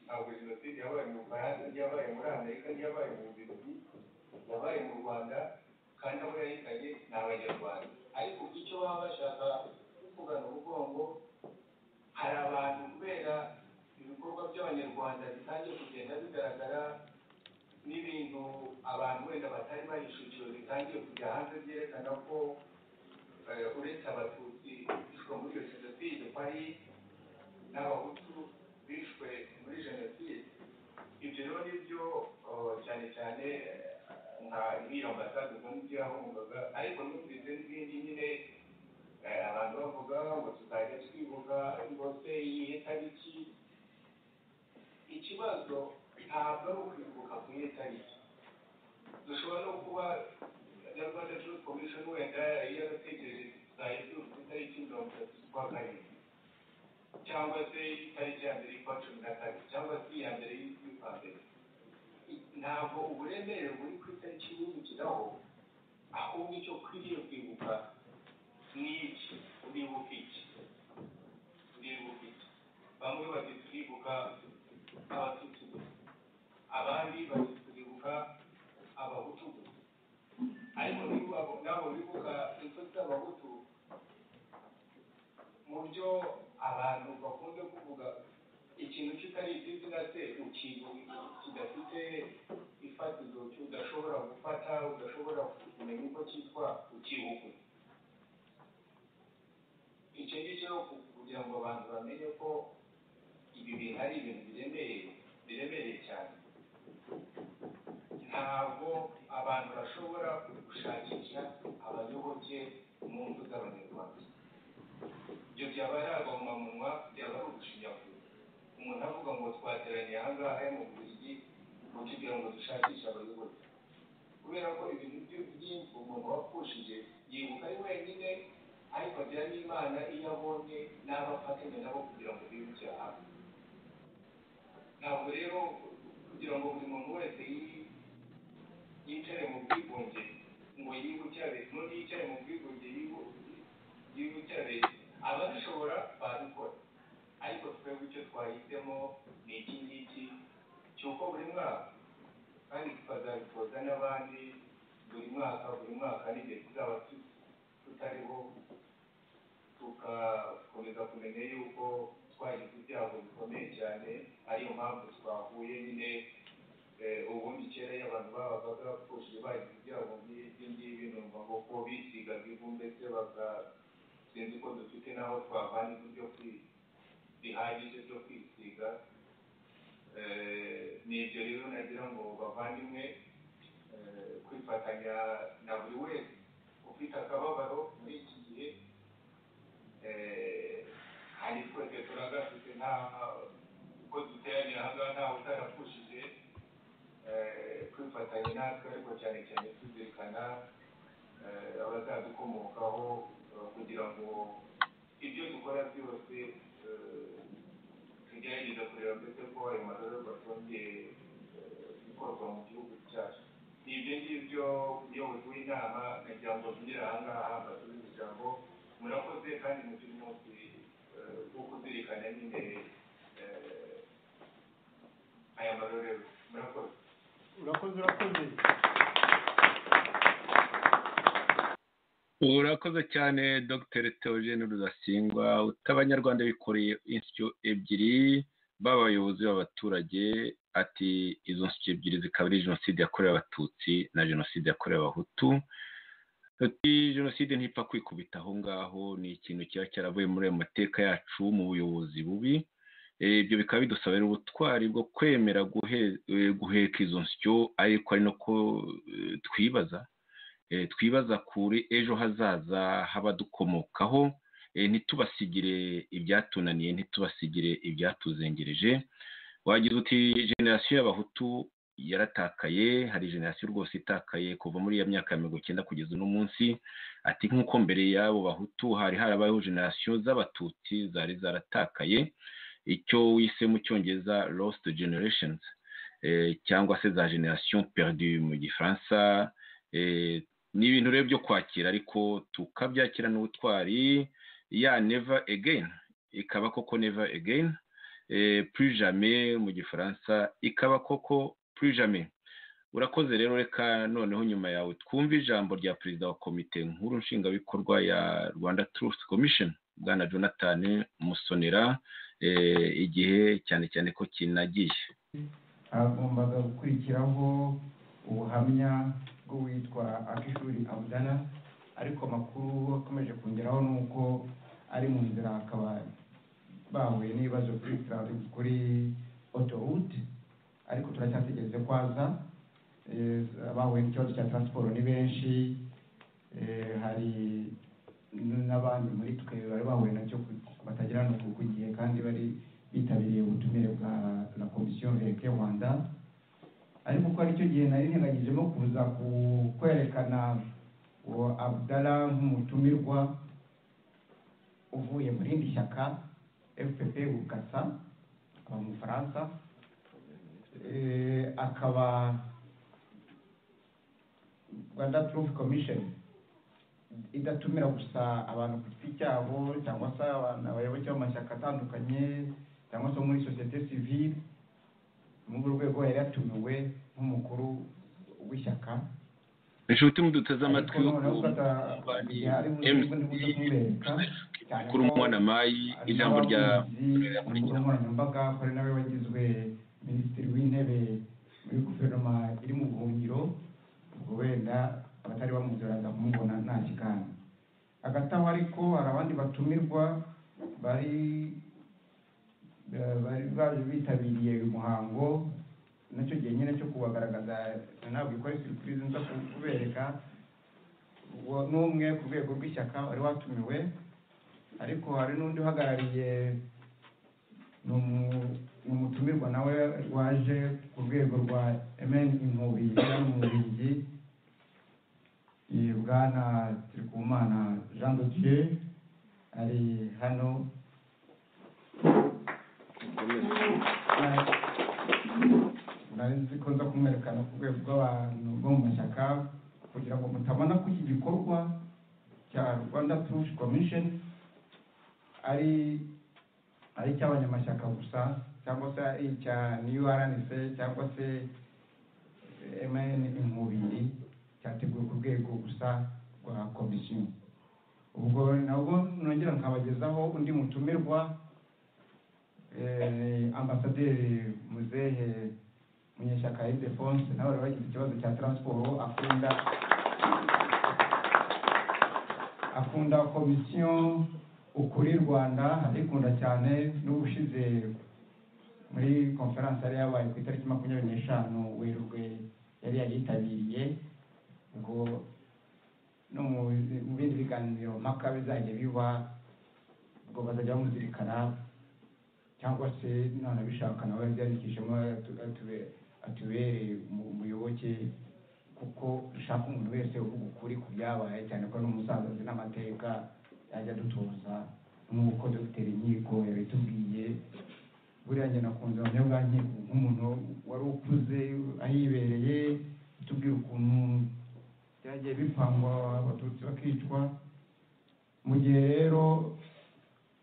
H: ntabwo jenoside yabaye mu bufaransa yabaye muri amerika yabaye mu bibiri yabaye mu rwanda kandi abo yahitanye ni abanyarwanda ariko icyo baba bashaka kuvugana umugongo hari abantu kubera ibikorwa by'abanyarwanda bitangiye kugenda bigaragara n'ibintu abantu wenda batari bahishukiwe bitangiye kujya hanze byerekana ko eh, uretse abatutsi bishwe muri iyo jenoside kwari n'abahutu bishwe muri jenoside ibyo rero ni byo oh, cyane cyane eh, nka nk'iyo ambasade ubwo nibyo yahungaga ariko numvise n'izindi nyine eh, abantu bavuga ngo tuzajya twibuka ngo se iyihe tariki ikibazo ntabwo ari ukwibuka ku iyihe tariki dushobora no kuba na rwanda truth commission wenda yarategereje tuzajya twibuka itariki mirongo itatu z'ukwa karindwi cyangwa se itariki ya mbere y'ukwa cumi na kabiri cyangwa se iya mbere y'ukwa mbere I- ntabwo uburemere buri ku itariki wibukiraho ahubwo icyo ukwiriye kwibuka ni iki uribuka iki uribuka iki bamwe bati turibuka abatutsi gusa abandi bati turibuka abahutu gusa ariko niba nabo bibuka inshuti z'abahutu mu byo abantu bakunze kuvuga ikintu kitari ikizina se ikintu kidafite ifatizo udashobora gufata udashobora kumenya uko cyitwa ukibuka icyo ngicyo rero ku- kugira ngo abantu bamenye ko ibi bintu ari ibintu biremereye biremereye cyane ntabwo abantu bashobora gushakisha abayoboke mu ngo z'abanyarwanda ibyo byaba ari agahomamumwa byaba ari ugushinyagura umuntu avuga ngo twateraniye ahangaha mu buriri ngo tugira ngo dushakishe abayobozi kubera ko ibintu byo- byinshi umuntu wapfushije yibuka ari wenyine ariko agira n'imana iyo abonye n'abo afatanya nabo kugira ngo bibukire hamwe ntabwo rero kugira ngo buri muntu wese yi- yicare mu bwigunge ngo yibuke abe none yicare mu bwigunge yibu- y'ubutabera ababishobora babikora ariko twebwe icyo twahisemo ni iki ngiki cy'uko buri mwaka kandi tukazabitoza n'abandi buri mwaka buri mwaka n'igihe tuzaba tu- tutariho tugakomeza kumenya yuko twagize ibyago bikomeye cyane ariyo mpamvu twahuye nyine eh, ubundi kera iyo abantu babaga bapfushije bagize ibyago nk'ibi ngibi numva ngo ko bisigaga ivu mbese baga sinzi ko dufite n'aho twavana ivu byo kwi- bihagije byo kwisiga Eh, ni ibyo rero nagira ngo bavandimwe eh, kwifatanya na buri wese ufite akababaro muri iki gihe eh, hari twese turagafite nta uko duteraniye ahangaha ntawe utarapfushije eh, kwifatanya natwe ariko cyane cyane tuzirikana eh, abazadukomokaho eh, kugira ngo ibyo dukora byose eh, tugerageze kureba mbese ko ayo marorerwa atongeye eh, gukorwa mu gihugu cyacu ni ibyo ngibyo umuyobozi w'inama nagira ngo ntugire ahangaha mbasubize ijambo murakoze kandi mufite umunsi eh, wo kuzirikana nyine eh, aya marorerwa murakoze
D: urakoze urakoze
B: urakoze cyane dr theogene rudasingwa utabanyarwanda bikoreye insyo ebyiri b'abayobozi b'abaturage ati izo nsyo ebyiri zikaba ari jenoside yakorewe abatutsi na jenoside yakorewe abahutu ati jenoside ntipfa kwikubita aho ngaho ni ikintu kiba cyaravuye muri ayo mateka yacu mu buyobozi bubi Eh, ibyo bikaba bidusaba rero ubutwari bwo kwemera guhe- eh, guheka izo nsyo ariko ari no ko eh, twibaza eh, twibaza kuri ejo hazaza h'abadukomokaho eh, ntitubasigire ibyatunaniye ntitubasigire ibyatuzengereje wagira uti generasiyo y'abahutu yaratakaye hari generasiyo rwose itakaye kuva muri iyo myaka ya mirongo icyenda kugeza uno munsi ati nk'uko mbere y'abo bahutu hari harabayeho generasiyo z'abatutsi zari zaratakaye icyo wise mu cyongereza lost generations eh, cyangwa se za generation perdue mu gifaransa eh, ni ibintu rero byo kwakira ariko tukabyakirana ubutwari ya never again ikaba koko never again eh, plus jamais mu gifaransa ikaba koko plus jamais urakoze rero reka noneho nyuma yawe twumve ijambo rya perezida wa komite nkuru nshingabikorwa ya rwanda truth commission bwana jonathan musonera eh, igihe cyane cyane ko kinagiye
D: hagombaga gukurikiraho ubuhamya bw'uwitwa akishuri abudana ariko amakuru akomeje kongeraho ni uko ari mu nzira akaba bahuye n'ibibazo kuri traffic kuri autoroute ariko turacyategereje ko aza Eh, abahuye n'ikibazo cya transport ni benshi Eh, hari n'abandi muri twe bari bahuye nacyo batagira no ku gihe kandi bari bitabiriye ubutumire bwa la komisiyo verite rwanda ariko ko aricyo gihe nari nirengagijemo kuza ku- kwerekana uwo abdala nk'umutumirwa uvuye mu rindi shyaka fpf bukasa aba mu bufaransa Eh, akaba rwanda truth commission idatumira gusa abantu ku giti cyabo cyangwa se abantu abayoboke b'amashyaka atandukanye cyangwa se bo muri sosiyete sivile muri urwo rwego yari yatumiwe nk'umukuru w'ishyaka
B: inshuti muduteze amatwi
D: Ariko noneho ufata igihe ari buze ubundi buze kumwereka cyane
B: kuri
D: ko
B: umwana mayi ijambo rya
D: Abakunzi, umukuru nkoranyambaga ko ari nawe wagizwe minisitiri w'intebe muri guverinoma iri mu buhungiro ubwo wenda abatari bamuzi baraza kumubona nta kigana hagati aho ariko hari abandi batumirwa bari eh, bari bari bitabiriye uyu muhango nacyo gihe nyine cyo kubagaragaza ntabwo ikora siripurize nza ku- kubereka uwo ni umwe ku rwego rw'ishyaka wari watumiwe ariko hari n'undi uhagarariye ni umu- ni umutumirwa nawe waje ku rwego rwa mn inkubi hano mu bubiligi Iyi bwana tirikumana jean de dieu ari hano nari nzi ko nza kumwerekana ku rwego rw'abantu bo mu mashyaka kugira ngo mutabona ko iki gikorwa cya rwanda truth commission ari ari icy'abanyamashyaka gusa cyangwa se ari icya nurnc cyangwa se mn inkubiri cyateguwe ku rwego gusa rwa komisiyo ubwo nabwo nongera nkabagezaho undi mutumirwa eh, ambasaderi muzehe munyeshyaka ildefonse nawe wari wagize ikibazo cya transport akunda akunda komisiyo ukuri rwanda arikunda cyane n'ubushize muri konferanse yari yabaye ku itariki makumyabiri n'eshanu werurwe yari yayitabiriye ubwo no mu mu bindi biganiro mpaka bizajya biba ubwo bazajya bamuzirikana cyangwa se none bishaka nawe byandikishemo atu- atube- atubereye umu- umuyoboke kuko dushaka umuntu wese uvuga ukuri ku byabaye cyane ko n'umusaza azi n'amateka yajya dutoza nk'uko dogiteri nkiko yabitubwiye buriya njye nakunze ubuhamya bwa nkiko nk'umuntu wari ukuze ahibereye atubwira ukuntu byagiye bipangwa abatutsi bakicwa mu gihe rero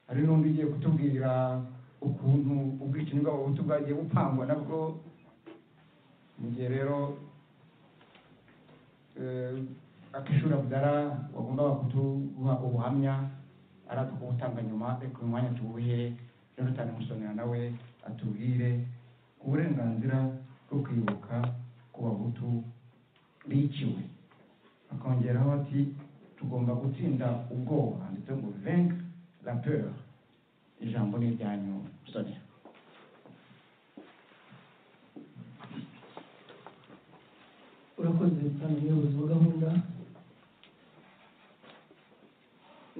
D: hari n'undi ugiye kutubwira ukuntu ubwicanyi bw'abahutu bwagiye bupangwa nabwo mu gihe rero akishuri abdara wagombaga kutuha ubuhamya araza kubutanga nyuma reka uyu mwanya tuwuhe jonathan musonera nawe atubwire ku burenganzira bwo kwibuka ku bahutu biciwe akongeraho ati tugomba gutsinda ubwoba handitse ngo venk la peur ijambo ni iryanyu musonera
F: urakoze cyane umuyobozi wa gahunda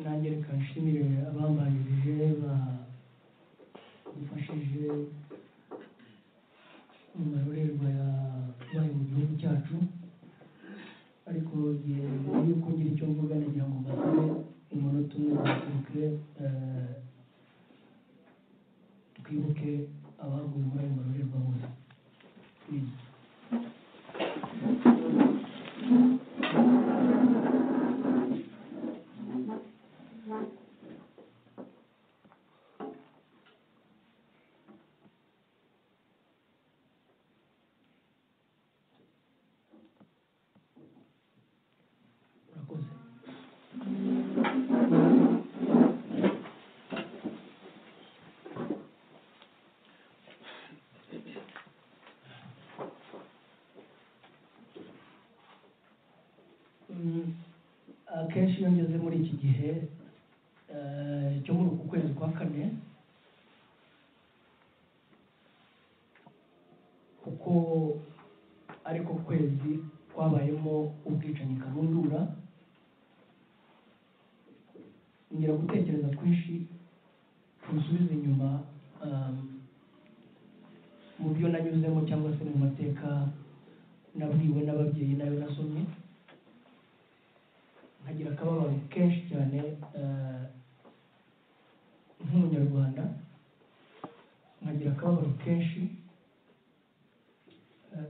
F: nanjye reka nshimire abambanjirije badufashije amarorerwa yabaye mu gihugu cyacu ariko igihe mbere yuko ngira icyo mvuga nagira ngo mbasabe umunota umwe twibuke eh, twibuke abaguye muri ayo marorerwa bose Please. urakoze Mm, akenshi iyo ngeze muri iki gihe eh, cyo muri uku kwezi kwa kane kuko ariko kwezi kwabayemo ubwicanyi karundura ngira gutekereza twinshi tusubiza inyuma um, mu byo nanyuzemo cyangwa se mu mateka nabwiwe n'ababyeyi nayo nasomye nkagira akababaro kenshi cyane eh, nk'umunyarwanda nkagira akababaro kenshi eh,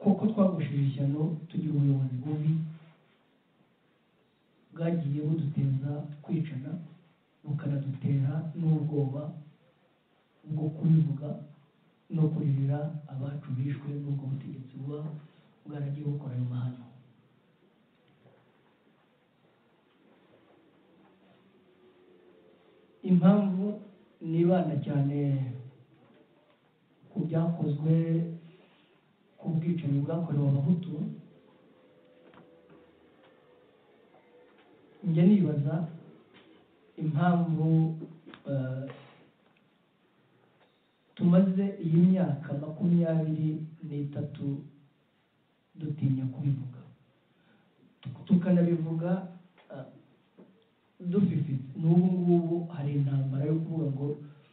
F: kuko twagushije ishyano tugira ubuyobozi bubi bwagiye buduteza kwicana bukanadutera n'ubwoba bwo kubivuga no kuririra abacu bishwe n'ubwo butegetsi buba bwaragiye bukora ayo mahano impamvu nibanda cyane ku byakozwe ku bwicanyi bwakorewe abahutu njya nibaza impamvu eh, tumaze iyi myaka makumyabiri n'itatu dutinya kubivuga tukanabivuga eh, dufifitse n'ubu ngubu hari intambara yo kuvuga ngo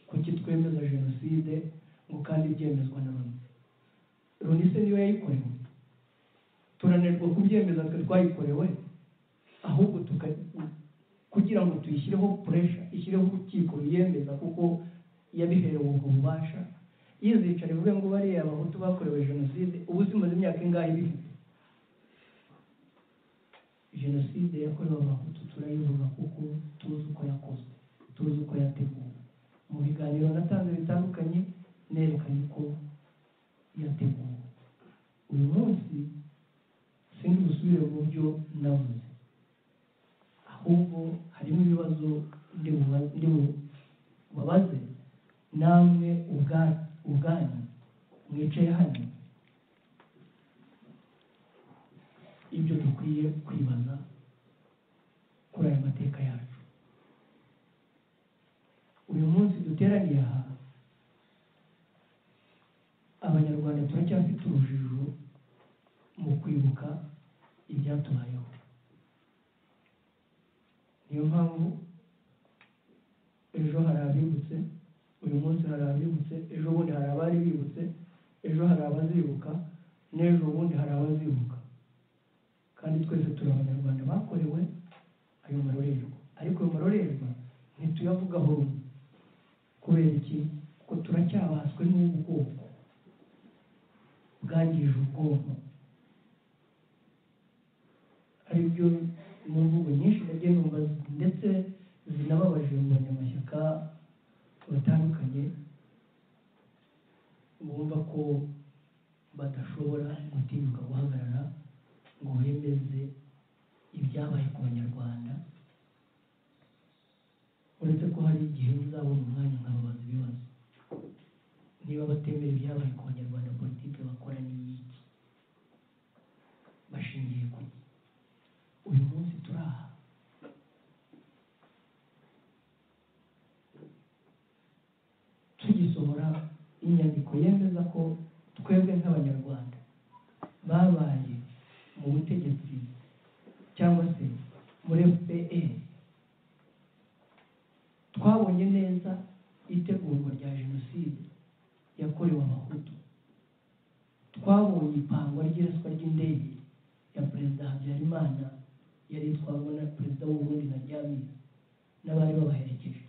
F: kuki twemeza jenoside ngo kandi byemezwa na bamwe loni se niyo yayikorewe turananirwa kubyemeza twe twayikorewe ahubwo tuka kugira ngo tuyishyireho puresha ishyireho urukiko ruyemeza kuko yabiherewe ubwo bubasha yizicara ivuge ngo bariya abahutu bakorewe jenoside ubu zimaze imyaka ingahe bifite jenoside yakorewe abahutu turayivuga kuko tuzi uko yakozwe tuzi uko yateguwe mu biganiro natanze bitandukanye nerekanye ko yateguwe uyu munsi sinzi busubire mu byo navuze ahubwo harimo ibibazo ndi buba- ndi bu- bubabaze namwe ubwa- ubwanyu mwicaye hano ibyo dukwiye kwibaza kuri aya mateka yacu uyu munsi duteraniye aha abanyarwanda turacyafite urujijo mu kwibuka ibyatubayeho niyo mpamvu ejo hari abibutse uyu munsi hari abibutse ejo bundi hari abari bibutse ejo hari abazibuka n'ejo bundi hari abazibuka kandi twese turi abanyarwanda bakorewe ayo marorerwa ariko ayo marorerwa ntituyavugaho rumwe kubera iki ko turacyabaswe n'ubu bwoko bwangije ubwonko ari byo mu mvugo nyinshi nagiye numva ndetse zinababaje mu banyamashyaka batandukanye bumva ko badashobora gutinyuka guhagarara ngo bemeze ibyabaye ku banyarwanda uretse ko hari igihe muzabona umwanya nkababaza ibibazo niba batemera ibyabaye ku banyarwanda politiki bakora ni iki bashingiye ku iki uyu munsi turaha tugisohora inyandiko yemeza ko twebwe nk'abanyarwanda babaye mu butegetsi cyangwa se muri fpr twabonye neza itegurwa rya jenoside yakorewe abahutu ya perezida habyarimana yari itwarwa na perezida w'uburundi na ryamira n'abari babaherekeje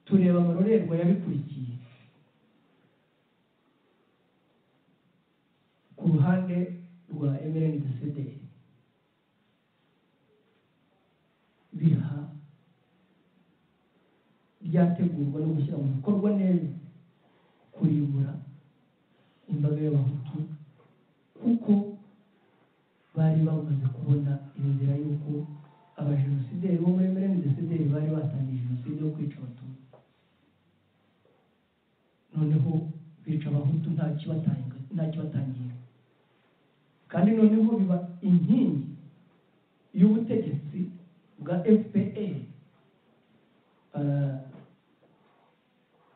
F: tureba amarorerwa yabikurikiye ku ruhande rwa emereni gasederi biha ryategurwa no gushyira mu bikorwa neza kurimbura imbaga y'abahutu kuko bari bamaze kubona inzira y'uko abajenosideri bo muri emereni gasederi bari batangije jenoside yo kwica abatutsi noneho bica abahutu nta kibatanga nta kibatangira kandi noneho biba inkingi y'ubutegetsi bwa fpr eh,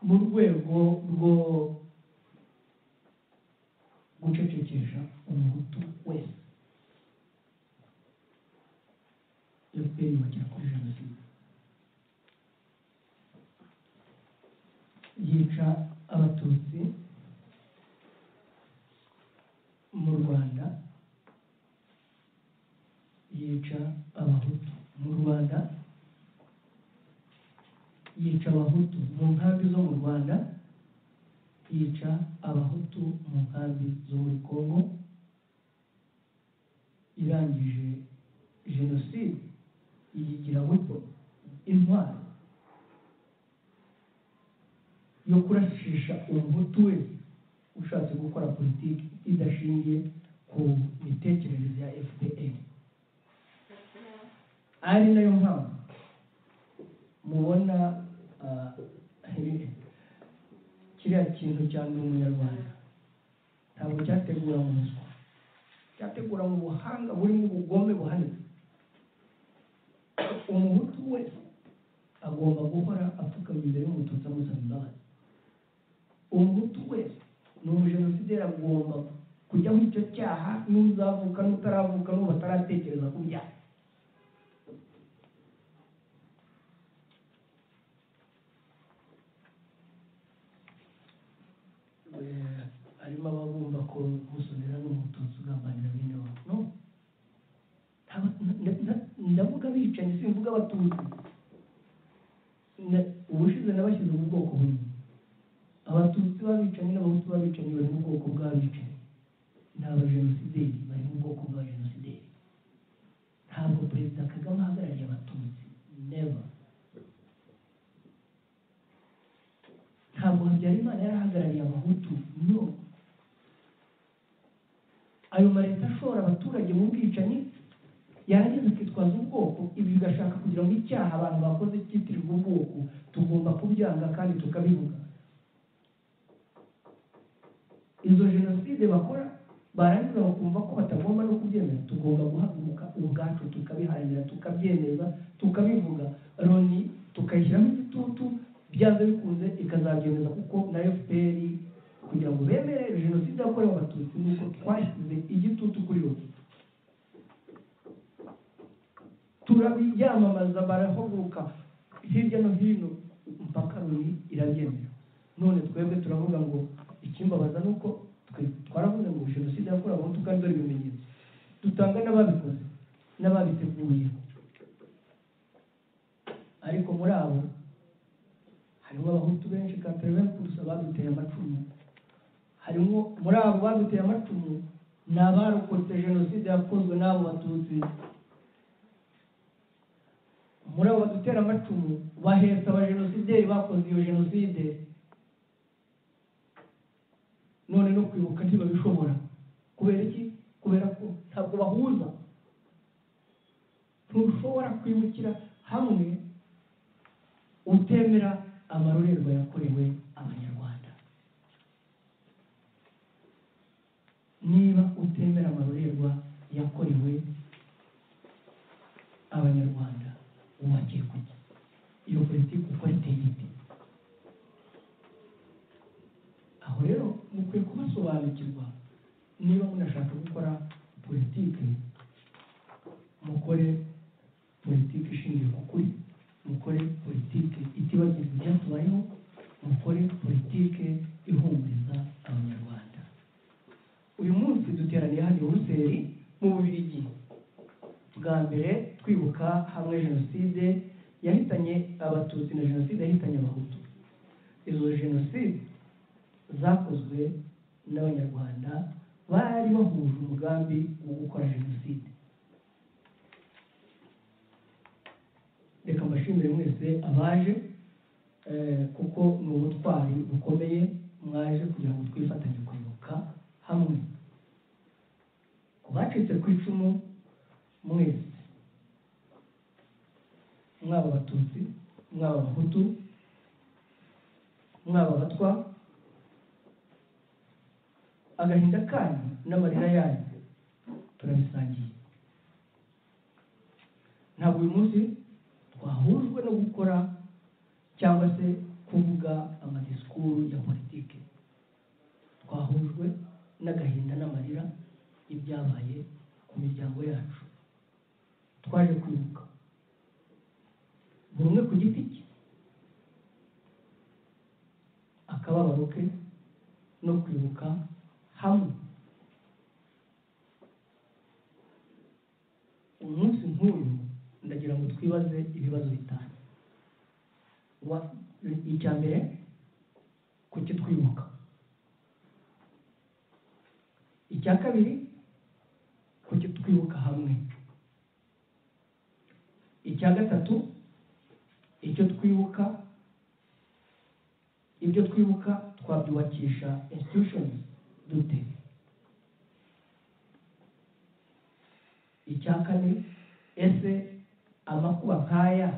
F: mu rwego rwo gucecekesha umuhutu wese fpr bagera kuri jenoside yica abatutsi mu rwanda yica abahutu mu rwanda yica abahutu mu nkambi zo mu rwanda yica abahutu mu nkambi zo muri kongo irangije jenoside iyigira gutyo intwaro yo kurashisha umuhutu wese ushatse gukora politiki idashingiye ku mitekerereze ya fpr ari nayo mpamvu mubona ah, kiriya kintu cya ndi umunyarwanda ntabwo cyategura mu ruswa cyategura mu buhanga burimo ubugome buhanitse umuhutu wese agomba guhora apfukamye imbere y'umututsi amusaba imbabazi umuhutu wese ni umujenosideri agomba kujya muri icyo cyaha n'uzavuka n'utaravuka n'ubu bataratekereza ku byaha Eh, harimo ababumva ko musonera n'umututsi ugambanira bene wabo no Aba- na- na- ndavuga bicanyi simvuga abatutsi Na- ubushize nabashyize mu bwoko bumwe abatutsi b'abicanyi n'abahutu b'abicanyi bari mu bwoko bw'abicanyi ni abajenosideri bari mu bwoko bw'abajenosideri ntabwo perezida kagame ahagarariye abatutsi never ntabwo habyarimana yari ahagarariye abahutu no ayo maleta ashora abaturage mu bwicanyi yarangiza akitwaza ubwoko ibi bigashaka kugira ngo icyaha abantu bakoze cyitirirwe ubwoko tugomba kubyanga kandi tukabivuga izo jenoside bakora barangiza bakumva ko batagomba no kubyemera tugomba guhaguruka ubwacu tukabiharanira tukabyemeza tukabivuga loni tukayishyiramo igitutu byanze bikunze ikazabyemeza kuko na fpr kugira ngo bemere jenoside yakorewe abatutsi ni uko twashyize igitutu kuri loni turabiyamamaza barahaguruka hirya no hino mpaka loni irabyemera none twebwe turavuga ngo ikimbabaza ni uko twe twaravuze ngo jenoside yakorewe abahutu kandi dore ibimenyetso dutanga n'ababikoze n'ababiteguye ariko muri abo harimo abahutu benshi katereveni kurusha abaduteye amacumu harimo muri abo baduteye amacumu ni abarokotse jenoside yakozwe n'abo batutsi muri abo badutera amacumu bahetse abajenosideri bakoze iyo jenoside none no kwibuka ntibabishobora kubera iki kubera ko ntabwo bahuza ntushobora kwibukira hamwe utemera amarorerwa yakorewe abanyarwanda niba utemera amarorerwa yakorewe abanyarwanda wubakiye kujya iyo politiki ukora iteye ite aho rero mukwiye kubasobanukirwa niba munashaka gukora politiki mukore politiki ishingiye ku kuri mukore politiki itibagirwa ibyatubayeho mukore politiki ihumuriza abanyarwanda uyu munsi duteraniye hano i buruseli mu bubirigi bwa mbere twibuka hamwe jenoside yahitanye abatutsi na jenoside yahitanye abahutu izo jenoside zakozwe n'abanyarwanda bari bahuje umugambi wo gukora jenoside reka mbashimire mwese abaje eh, kuko ni ubutwari bukomeye mwaje kugira ngo twifatanye kwibuka hamwe ku bacitse ku icumu mwese mwaba abatutsi mwaba abahutu mwaba abatwa agahinda kanyu n'amarira yanyu turabisangiye ntabwo uyu munsi twahujwe no gukora cyangwa se kuvuga amadisikuru ya politiki twahujwe n'agahinda n'amarira y'ibyabaye ku miryango yacu twaje kwibuka buri umwe ku giti cye akababaro ke no kwibuka hamwe umunsi nk'uyu ndagira ngo twibaze ibibazo bitanu Wa- icya mbere kuki twibuka icya kabiri kuki twibuka hamwe icya gatatu icyo twibuka ibyo twibuka twabyubakisha institutions dute icya kane ese amakuba nk'aya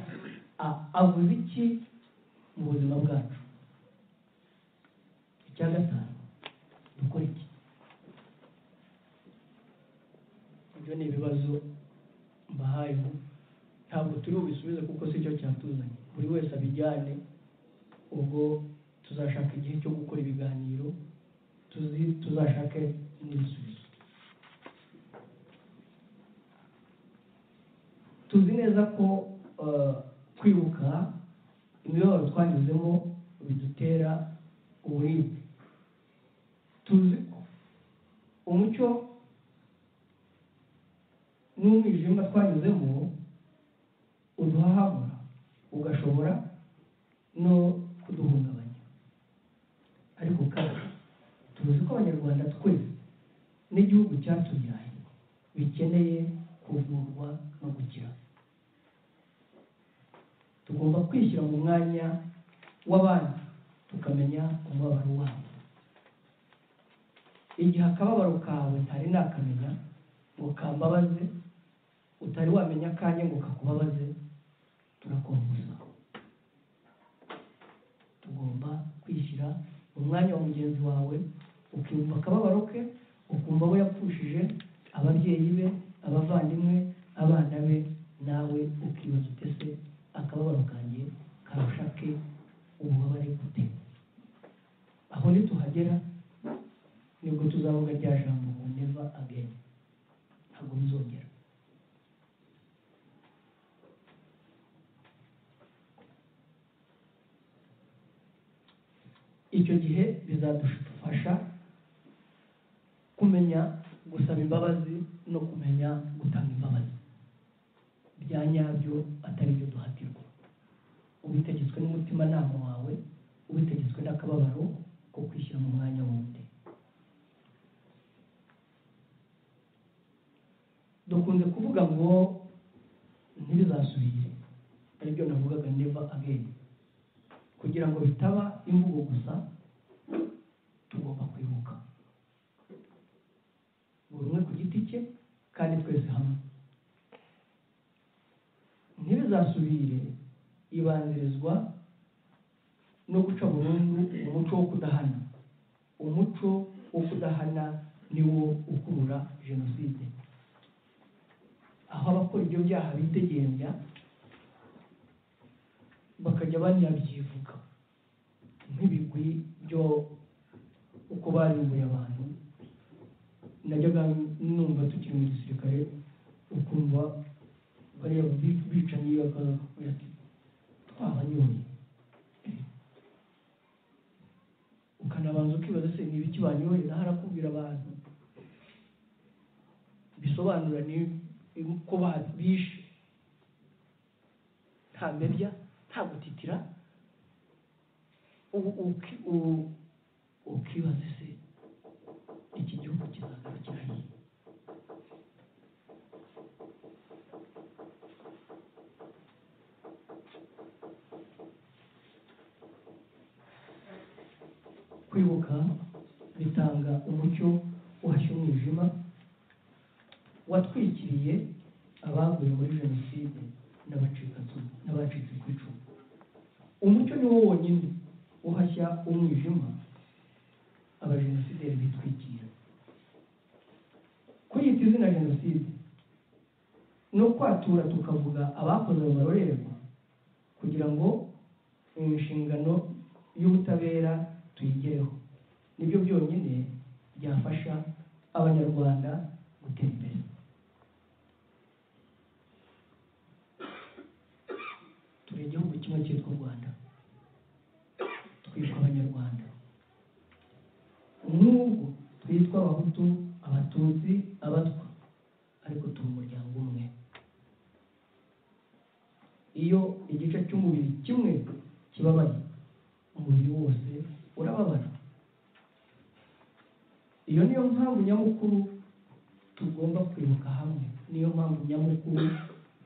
F: a- avuze iki mu buzima bwacu icya gatanu dukora iki ibyo ni ibibazo mbahayeho ntabwo turi bubisubize kuko si cyo cyatuzanye buri wese abijyane ubwo tuzashaka igihe cyo gukora ibiganiro tuzi- tuzashake n'ibisubizo tuzi neza ko eh, kwibuka imibabaro twanyuzemo bidutera uburibwe tuzi ko umucyo n'umwijima twanyuzemo uduhahamura ugashobora no kuduhungabanya ariko kandi tuzi ko abanyarwanda twese n'igihugu cyatubyaye bikeneye kuvurwa no gukira tugomba kwishyira mu mwanya w'abandi tukamenya umubabaro wabo igihe akababaro kawe ntari nakamenya ngo kambabaze utari wamenya akanjye ngo kakubabaze turakomeza tugomba kwishyira mu mwanya wa mugenzi wawe ukiyumva akababaro ke ukumva abo yapfushije ababyeyi be abavandimwe abana be nawe ukibaza utese akababaro kanjye karusha ke ububabare gute aho nituhagera nibwo tuzavuga rya jambo ngo neva ageni ntabwo bizongera icyo gihe bizadufasha kumenya gusaba imbabazi no kumenya gutanga imbabazi bya nyabyo atari ibyo duhatirwa ubitegetswe n'umutimanama wawe ubitegetswe n'akababaro ko kwishyira mu mwanya wundi dukunze kuvuga ngo ntibizasubire aribyo navugaga neva ageni kugira ngo bitaba imvugo gusa tugomba kwibuka buri umwe ku giti cye kandi twese hamwe ntibizasubire ibanzirizwa no guca burundu umuco wo kudahana umuco wo kudahana niwo ukurura jenoside aho abakora ibyo byaha bidegenza bakajya banabyivuga nk'ibigwi byo uko barimbuye abantu najyaga numva tukiri mu gisirikare ukumva bariya bi- bicanyi bakakubwira ati twabanyoye ukanabanza ukibaza se ni ibiki banyoye naho arakubwira abantu bisobanura ni uko babishe nta mebya nta gutitira ubu uki- ubu ukibaza ese iki gihugu kizagarukira he kwibuka bitanga umucyo uhashya umwijima watwikiriye abaguye muri jenoside n'abacikacumu n'abacitse ku icumu umucyo ni wo wonyine uhashya umwijima abajenosideri bitwikira kwiyita izina jenoside no kwatura tukavuga abakoze ayo marorerwa kugira ngo inshingano y'ubutabera tuyigereho nibyo byonyine byafasha abanyarwanda gutera imbere turi igihugu kimwe cyitwa u rwanda twitwa abanyarwanda n'ubwo twitwa abahutu abatutsi abatwa ariko turi umuryango umwe iyo igice cy'umubiri kimwe kibabaye umubiri wose urababara iyo niyo mpamvu nyamukuru tugomba kwibuka hamwe niyo mpamvu nyamukuru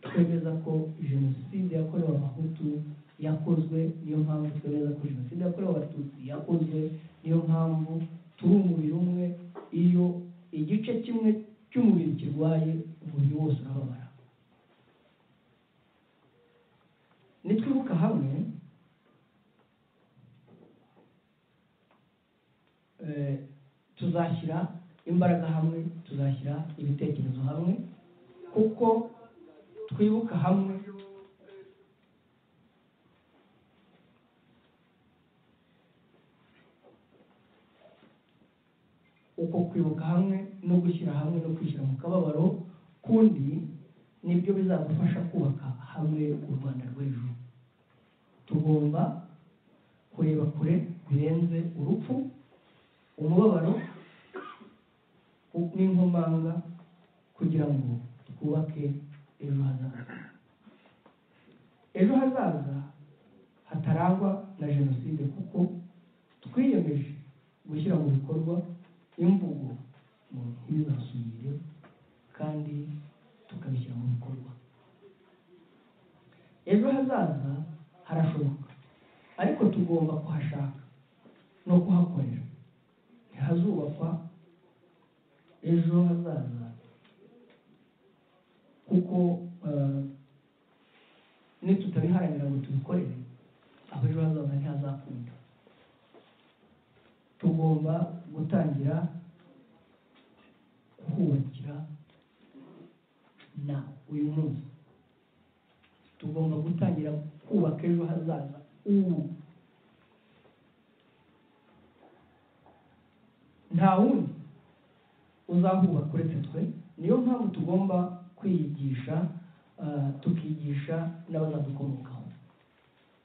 F: twemeza ko jenoside yakorewe abahutu yakozwe niyo mpamvu twemeza ko jenoside yakorewe abatutsi yakozwe niyo mpamvu turi umubiri umwe iyo igice kimwe cy'umubiri kirwaye umubiri wose urababara nitwibuka hamwe eh, tuzashyira imbaraga hamwe tuzashyira ibitekerezo hamwe kuko twibuka hamwe uko kwibuka hamwe no gushyira hamwe no kwishyira mu kababaro kundi nibyo bizadufasha kubaka hamwe u rwanda rw'ejo tugomba kureba kure birenze urupfu umubabaro u- n'inkomanga kugira ngo twubake ejo hazaza ejo hazaza hatarangwa na jenoside kuko twiyemeje gushyira mu bikorwa imvugo mu ntibibasubire kandi tukabishyira mu bikorwa ejo hazaza harashoboka ariko tugomba kuhashaka no kuhakorera ntihazubakwa ejo hazaza kuko eh, nitutabiharanira ngo tubikorere aho ejo hazaza ntihazakunda tugomba gutangira kuhubakira na uyu munsi tugomba gutangira kubaka ejo hazaza ubu nta wundi uzahubaka uretse twe niyo mpamvu tugomba kwiyigisha ah, tukigisha n'abazadukomokaho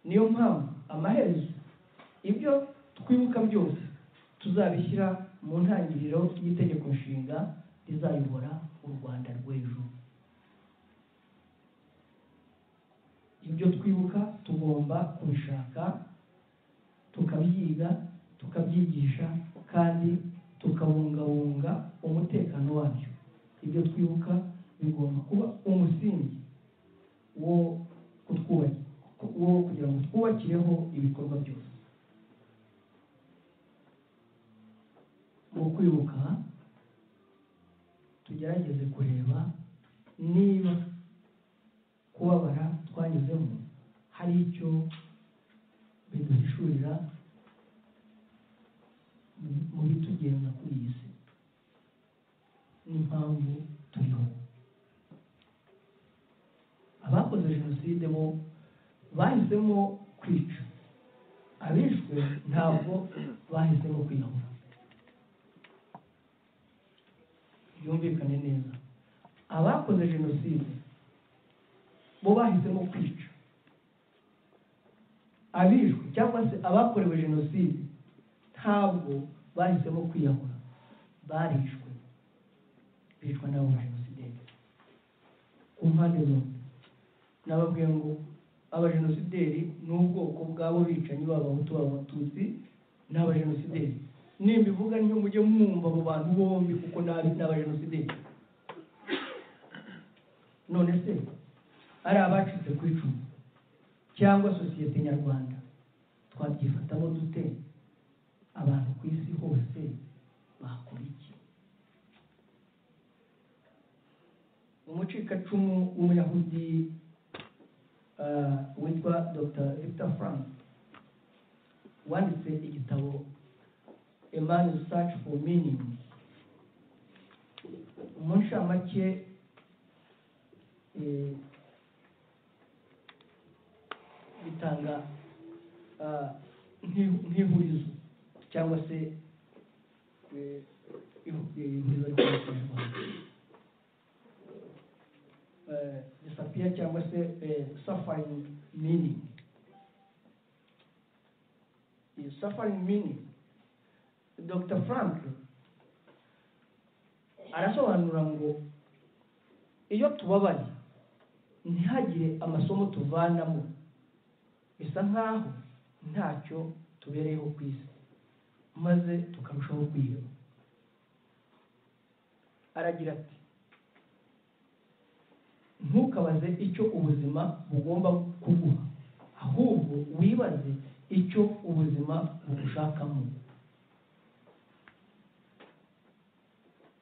F: niyo mpamvu amaherezo ibyo twibuka byose tuzabishyira mu ntangiriro y'itegeko nshinga rizayobora u rwanda rw'ejo ibyo twibuka tugomba kubishaka tukabyiga tukabyigisha kandi tukabungabunga umutekano wabyo ibyo twibuka bigomba kuba umusingi wo kutwubaki- wo kugira ngo twubakireho ibikorwa byose mu kwibuka tugerageze kureba niba kubabara twanyuzemo hari icyo biduhishurira mu- mu bitugenza kuri iyi si n'impamvu turiho abakoze jenoside bo bahisemo kwica abishwe ntabwo bahisemo kwiyahura byumvikane neza abakoze jenoside bo bahisemo kwica abishwe cyangwa se abakorewe jenoside ntabwo bahisemo kwiyahura barishwe bicwa n'abo ba jenoside impande zombi nababwiye ngo abajenosideri ni ubwoko bw'abo bicanyi b'abahutu abatutsi ni abajenosideri nimbivuga ntyo mujye mwumva abo bantu bombi kuko nabi ni abajenosideri none se ari abacitse ku icumu cyangwa sosiyete nyarwanda twabyifatamo dute abantu ku isi hose bakora iki umucikacumu w'umuyahudi eh, witwa dr victor frank wanditse igitabo a man's search for meaning mu ncamake eh, bitanga ah, nk'ihu- nk'ihurizo cyangwa se eh, ihu- ihurizo ry'abanyarwanda eh, disappear cyangwa se eh, suffering meaning Iyi suffering meaning dr frank arasobanura ngo iyo tubabaye ntihagire amasomo tuvanamo bisa nk'aho ntacyo tubereyeho ku isi maze tukarushaho kwiheba aragira ati ntukabaze icyo ubuzima bugomba kuguha ahubwo wibaze icyo ubuzima bugushakamo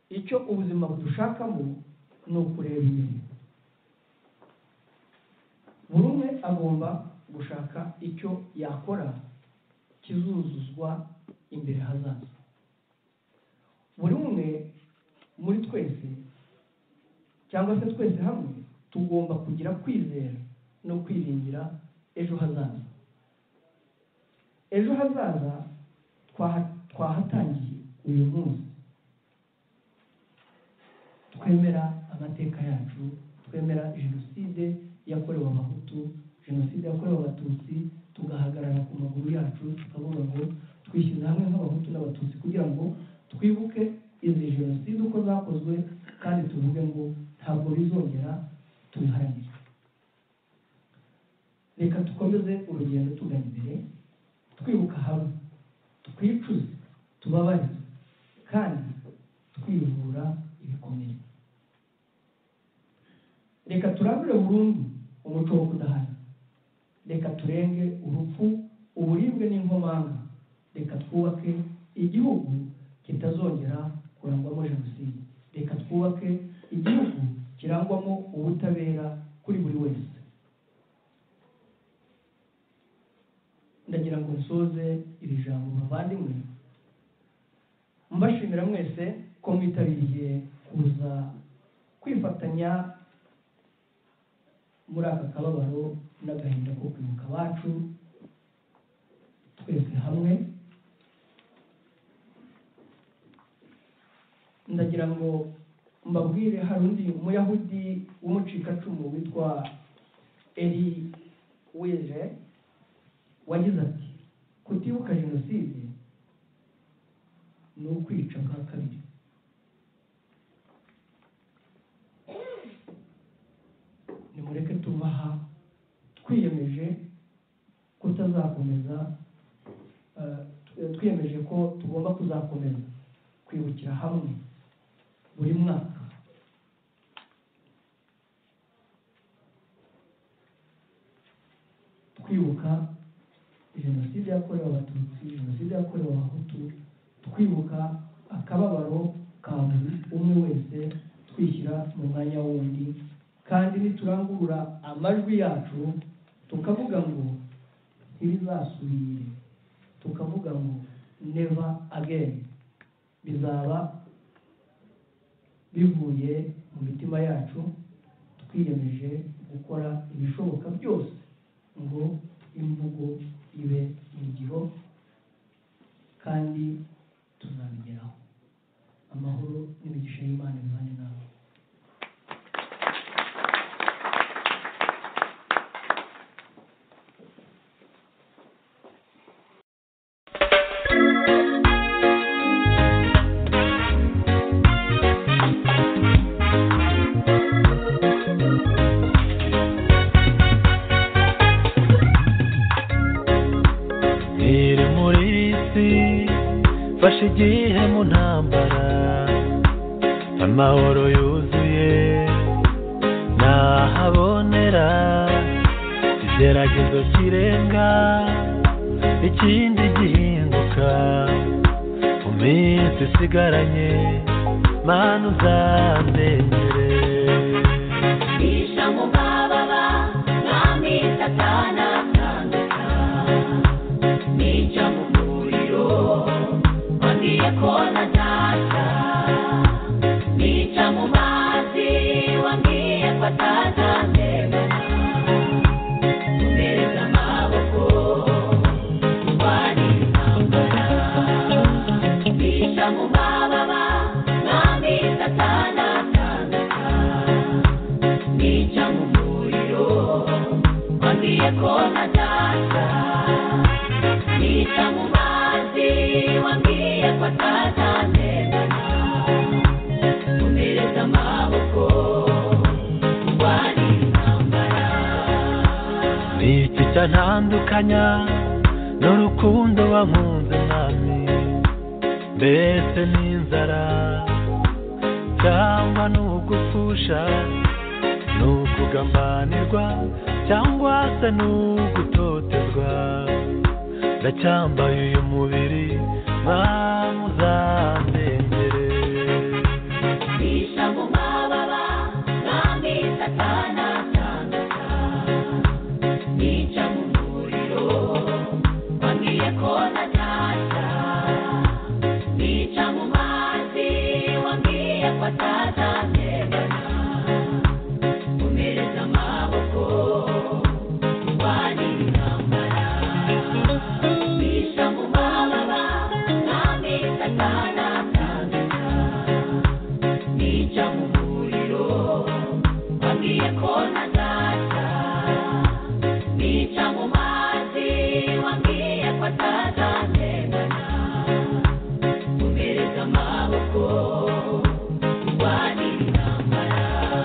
F: icyo ubuzima budushakamo ni ukureba inyuma buri umwe agomba gushaka icyo yakora kizuzuzwa imbere hazaza buri umwe muri twese cyangwa se twese hamwe tugomba kugira kwizera no kwiringira ejo hazaza ejo hazaza twaha- twahatangiye uyu munsi twemera amateka yacu twemera jenoside yakorewe abahutu jenoside yakorewe abatutsi tugahagarara ku maguru yacu tukavuga ngo twishyize hamwe nk'abahutu n'abatutsi kugira ngo twibuke izi jenoside uko zakozwe kandi tuvuge ngo ntabwo bizongera tubiharanire reka dukomeze urugendo tugana imbere twibuka hamwe twicuze tubabarize kandi twivura ibikomere reka turandure burundu umuco wo kudahana reka turenge urupfu uburibwe n'inkomanga reka twubake igihugu kitazongera kurangwamo jenoside reka twubake igihugu kirangwamo ubutabera kuri buri wese ndagira ngo nsoze iri jambo bavandimwe mbashimira mwese ko mwitabiriye kuza kwifatanya muri aka kababaro n'agahinda ko kwibuka abacu twese hamwe ndagira ngo mbabwire hari undi muyahudi w'umucikacumu witwa eri wije wagize ati kutibuka jenoside ni ukwica bwa kabiri nimureke tuva aha twiyemeje kutazakomeza eh, tw- twiyemeje ko tugomba kuzakomeza kwibukira hamwe buri mwaka twibuka jenoside yakorewe abatutsi jenoside yakorewe abahutu twibuka akababaro ka buri umwe wese twishyira mu mwanya wundi kandi niturangurura amajwi yacu tukavuga ngo ntibizasubire tukavuga ngo never again bizaba bivuye mu mitima yacu twiyemeje gukora ibishoboka byose ngo imvugo ibe ingiro kandi tuzabigeraho amahoro n'imigisha y'imana imana nawe
I: tugiye mu ntambara amahoro yuzuye ntahabonera igeragezo kirenga ikindi gihinduka mu minsi isigaranye mana uzamenyere
J: mu mababa mwami satana ntandika nica mu muriro wambwiye ko ntajya nica mu mazi wambwiye ko atazandebana umbereza amaboko urwanya intambara nica mu mababa mwami satana ntandika nica mu muriro wambwiye ko ntajya nica mu mazi wambwiye ko atazandebana umbereza amaboko urwanya intambara
I: ni iki cyantandukanya n'urukundo wankunze mwami mbese n'inzara cyangwa n'ugupfusha n'ukugambanirwa cyangwa se n'ugutotezwa ndacyambaye uyu mubiri mwami uzandengere
J: nica mu mababa mwami satana ntandika nica mu muriro wambwiye ko ntajya nica mu mazi wambwiye ko atazandebana umereza amaboko urwanya intambara nica mu mababa mwami satana ntandika nica mu muriro wambwiye ko ntajya nica mu mazi wambwiye ko atazandebana umbereza amaboko urwanya intambara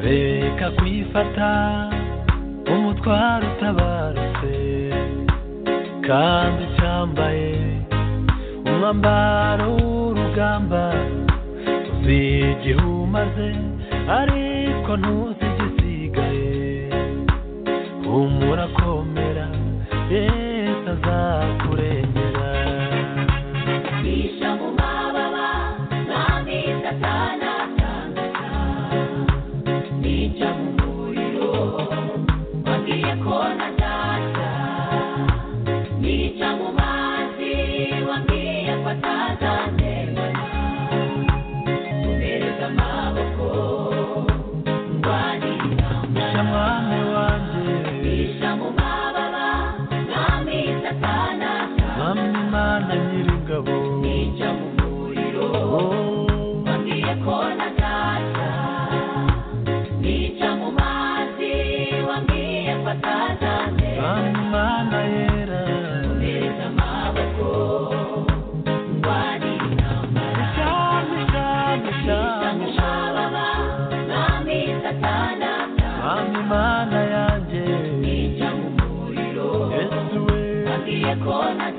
I: reka kwifata umutwaro utabarutse kandi ucyambaye umwambaro w'urugamba uzi igihe umaze ariko ntuzi igisigaye humura komera yesu azakurengera
J: nica mu mababa mwami satana ntandika nica mu muriro wambwiye ko ntajya nica mu mazi wambwiye ko atazandebana umbereza amaboko ndwanya
I: Sha
J: intambara
I: mwami wanjye
J: nica mu mababa mwami satana
I: mwami
J: ntandika
I: mana nyir'ingabo
J: nica mu muriro
I: Oh.
J: wambwiye ko ntajya nica mu mazi wambwiye ko atazandeba
I: Amana yera
J: umbereza amaboko ndwanya intambara
I: Shami, shami, shami,
J: Amababa,
I: shami.
J: mwami satana
I: Mami mana yanjye
J: nica mu muriro
I: Yesu we
J: wambwiye ko ntajya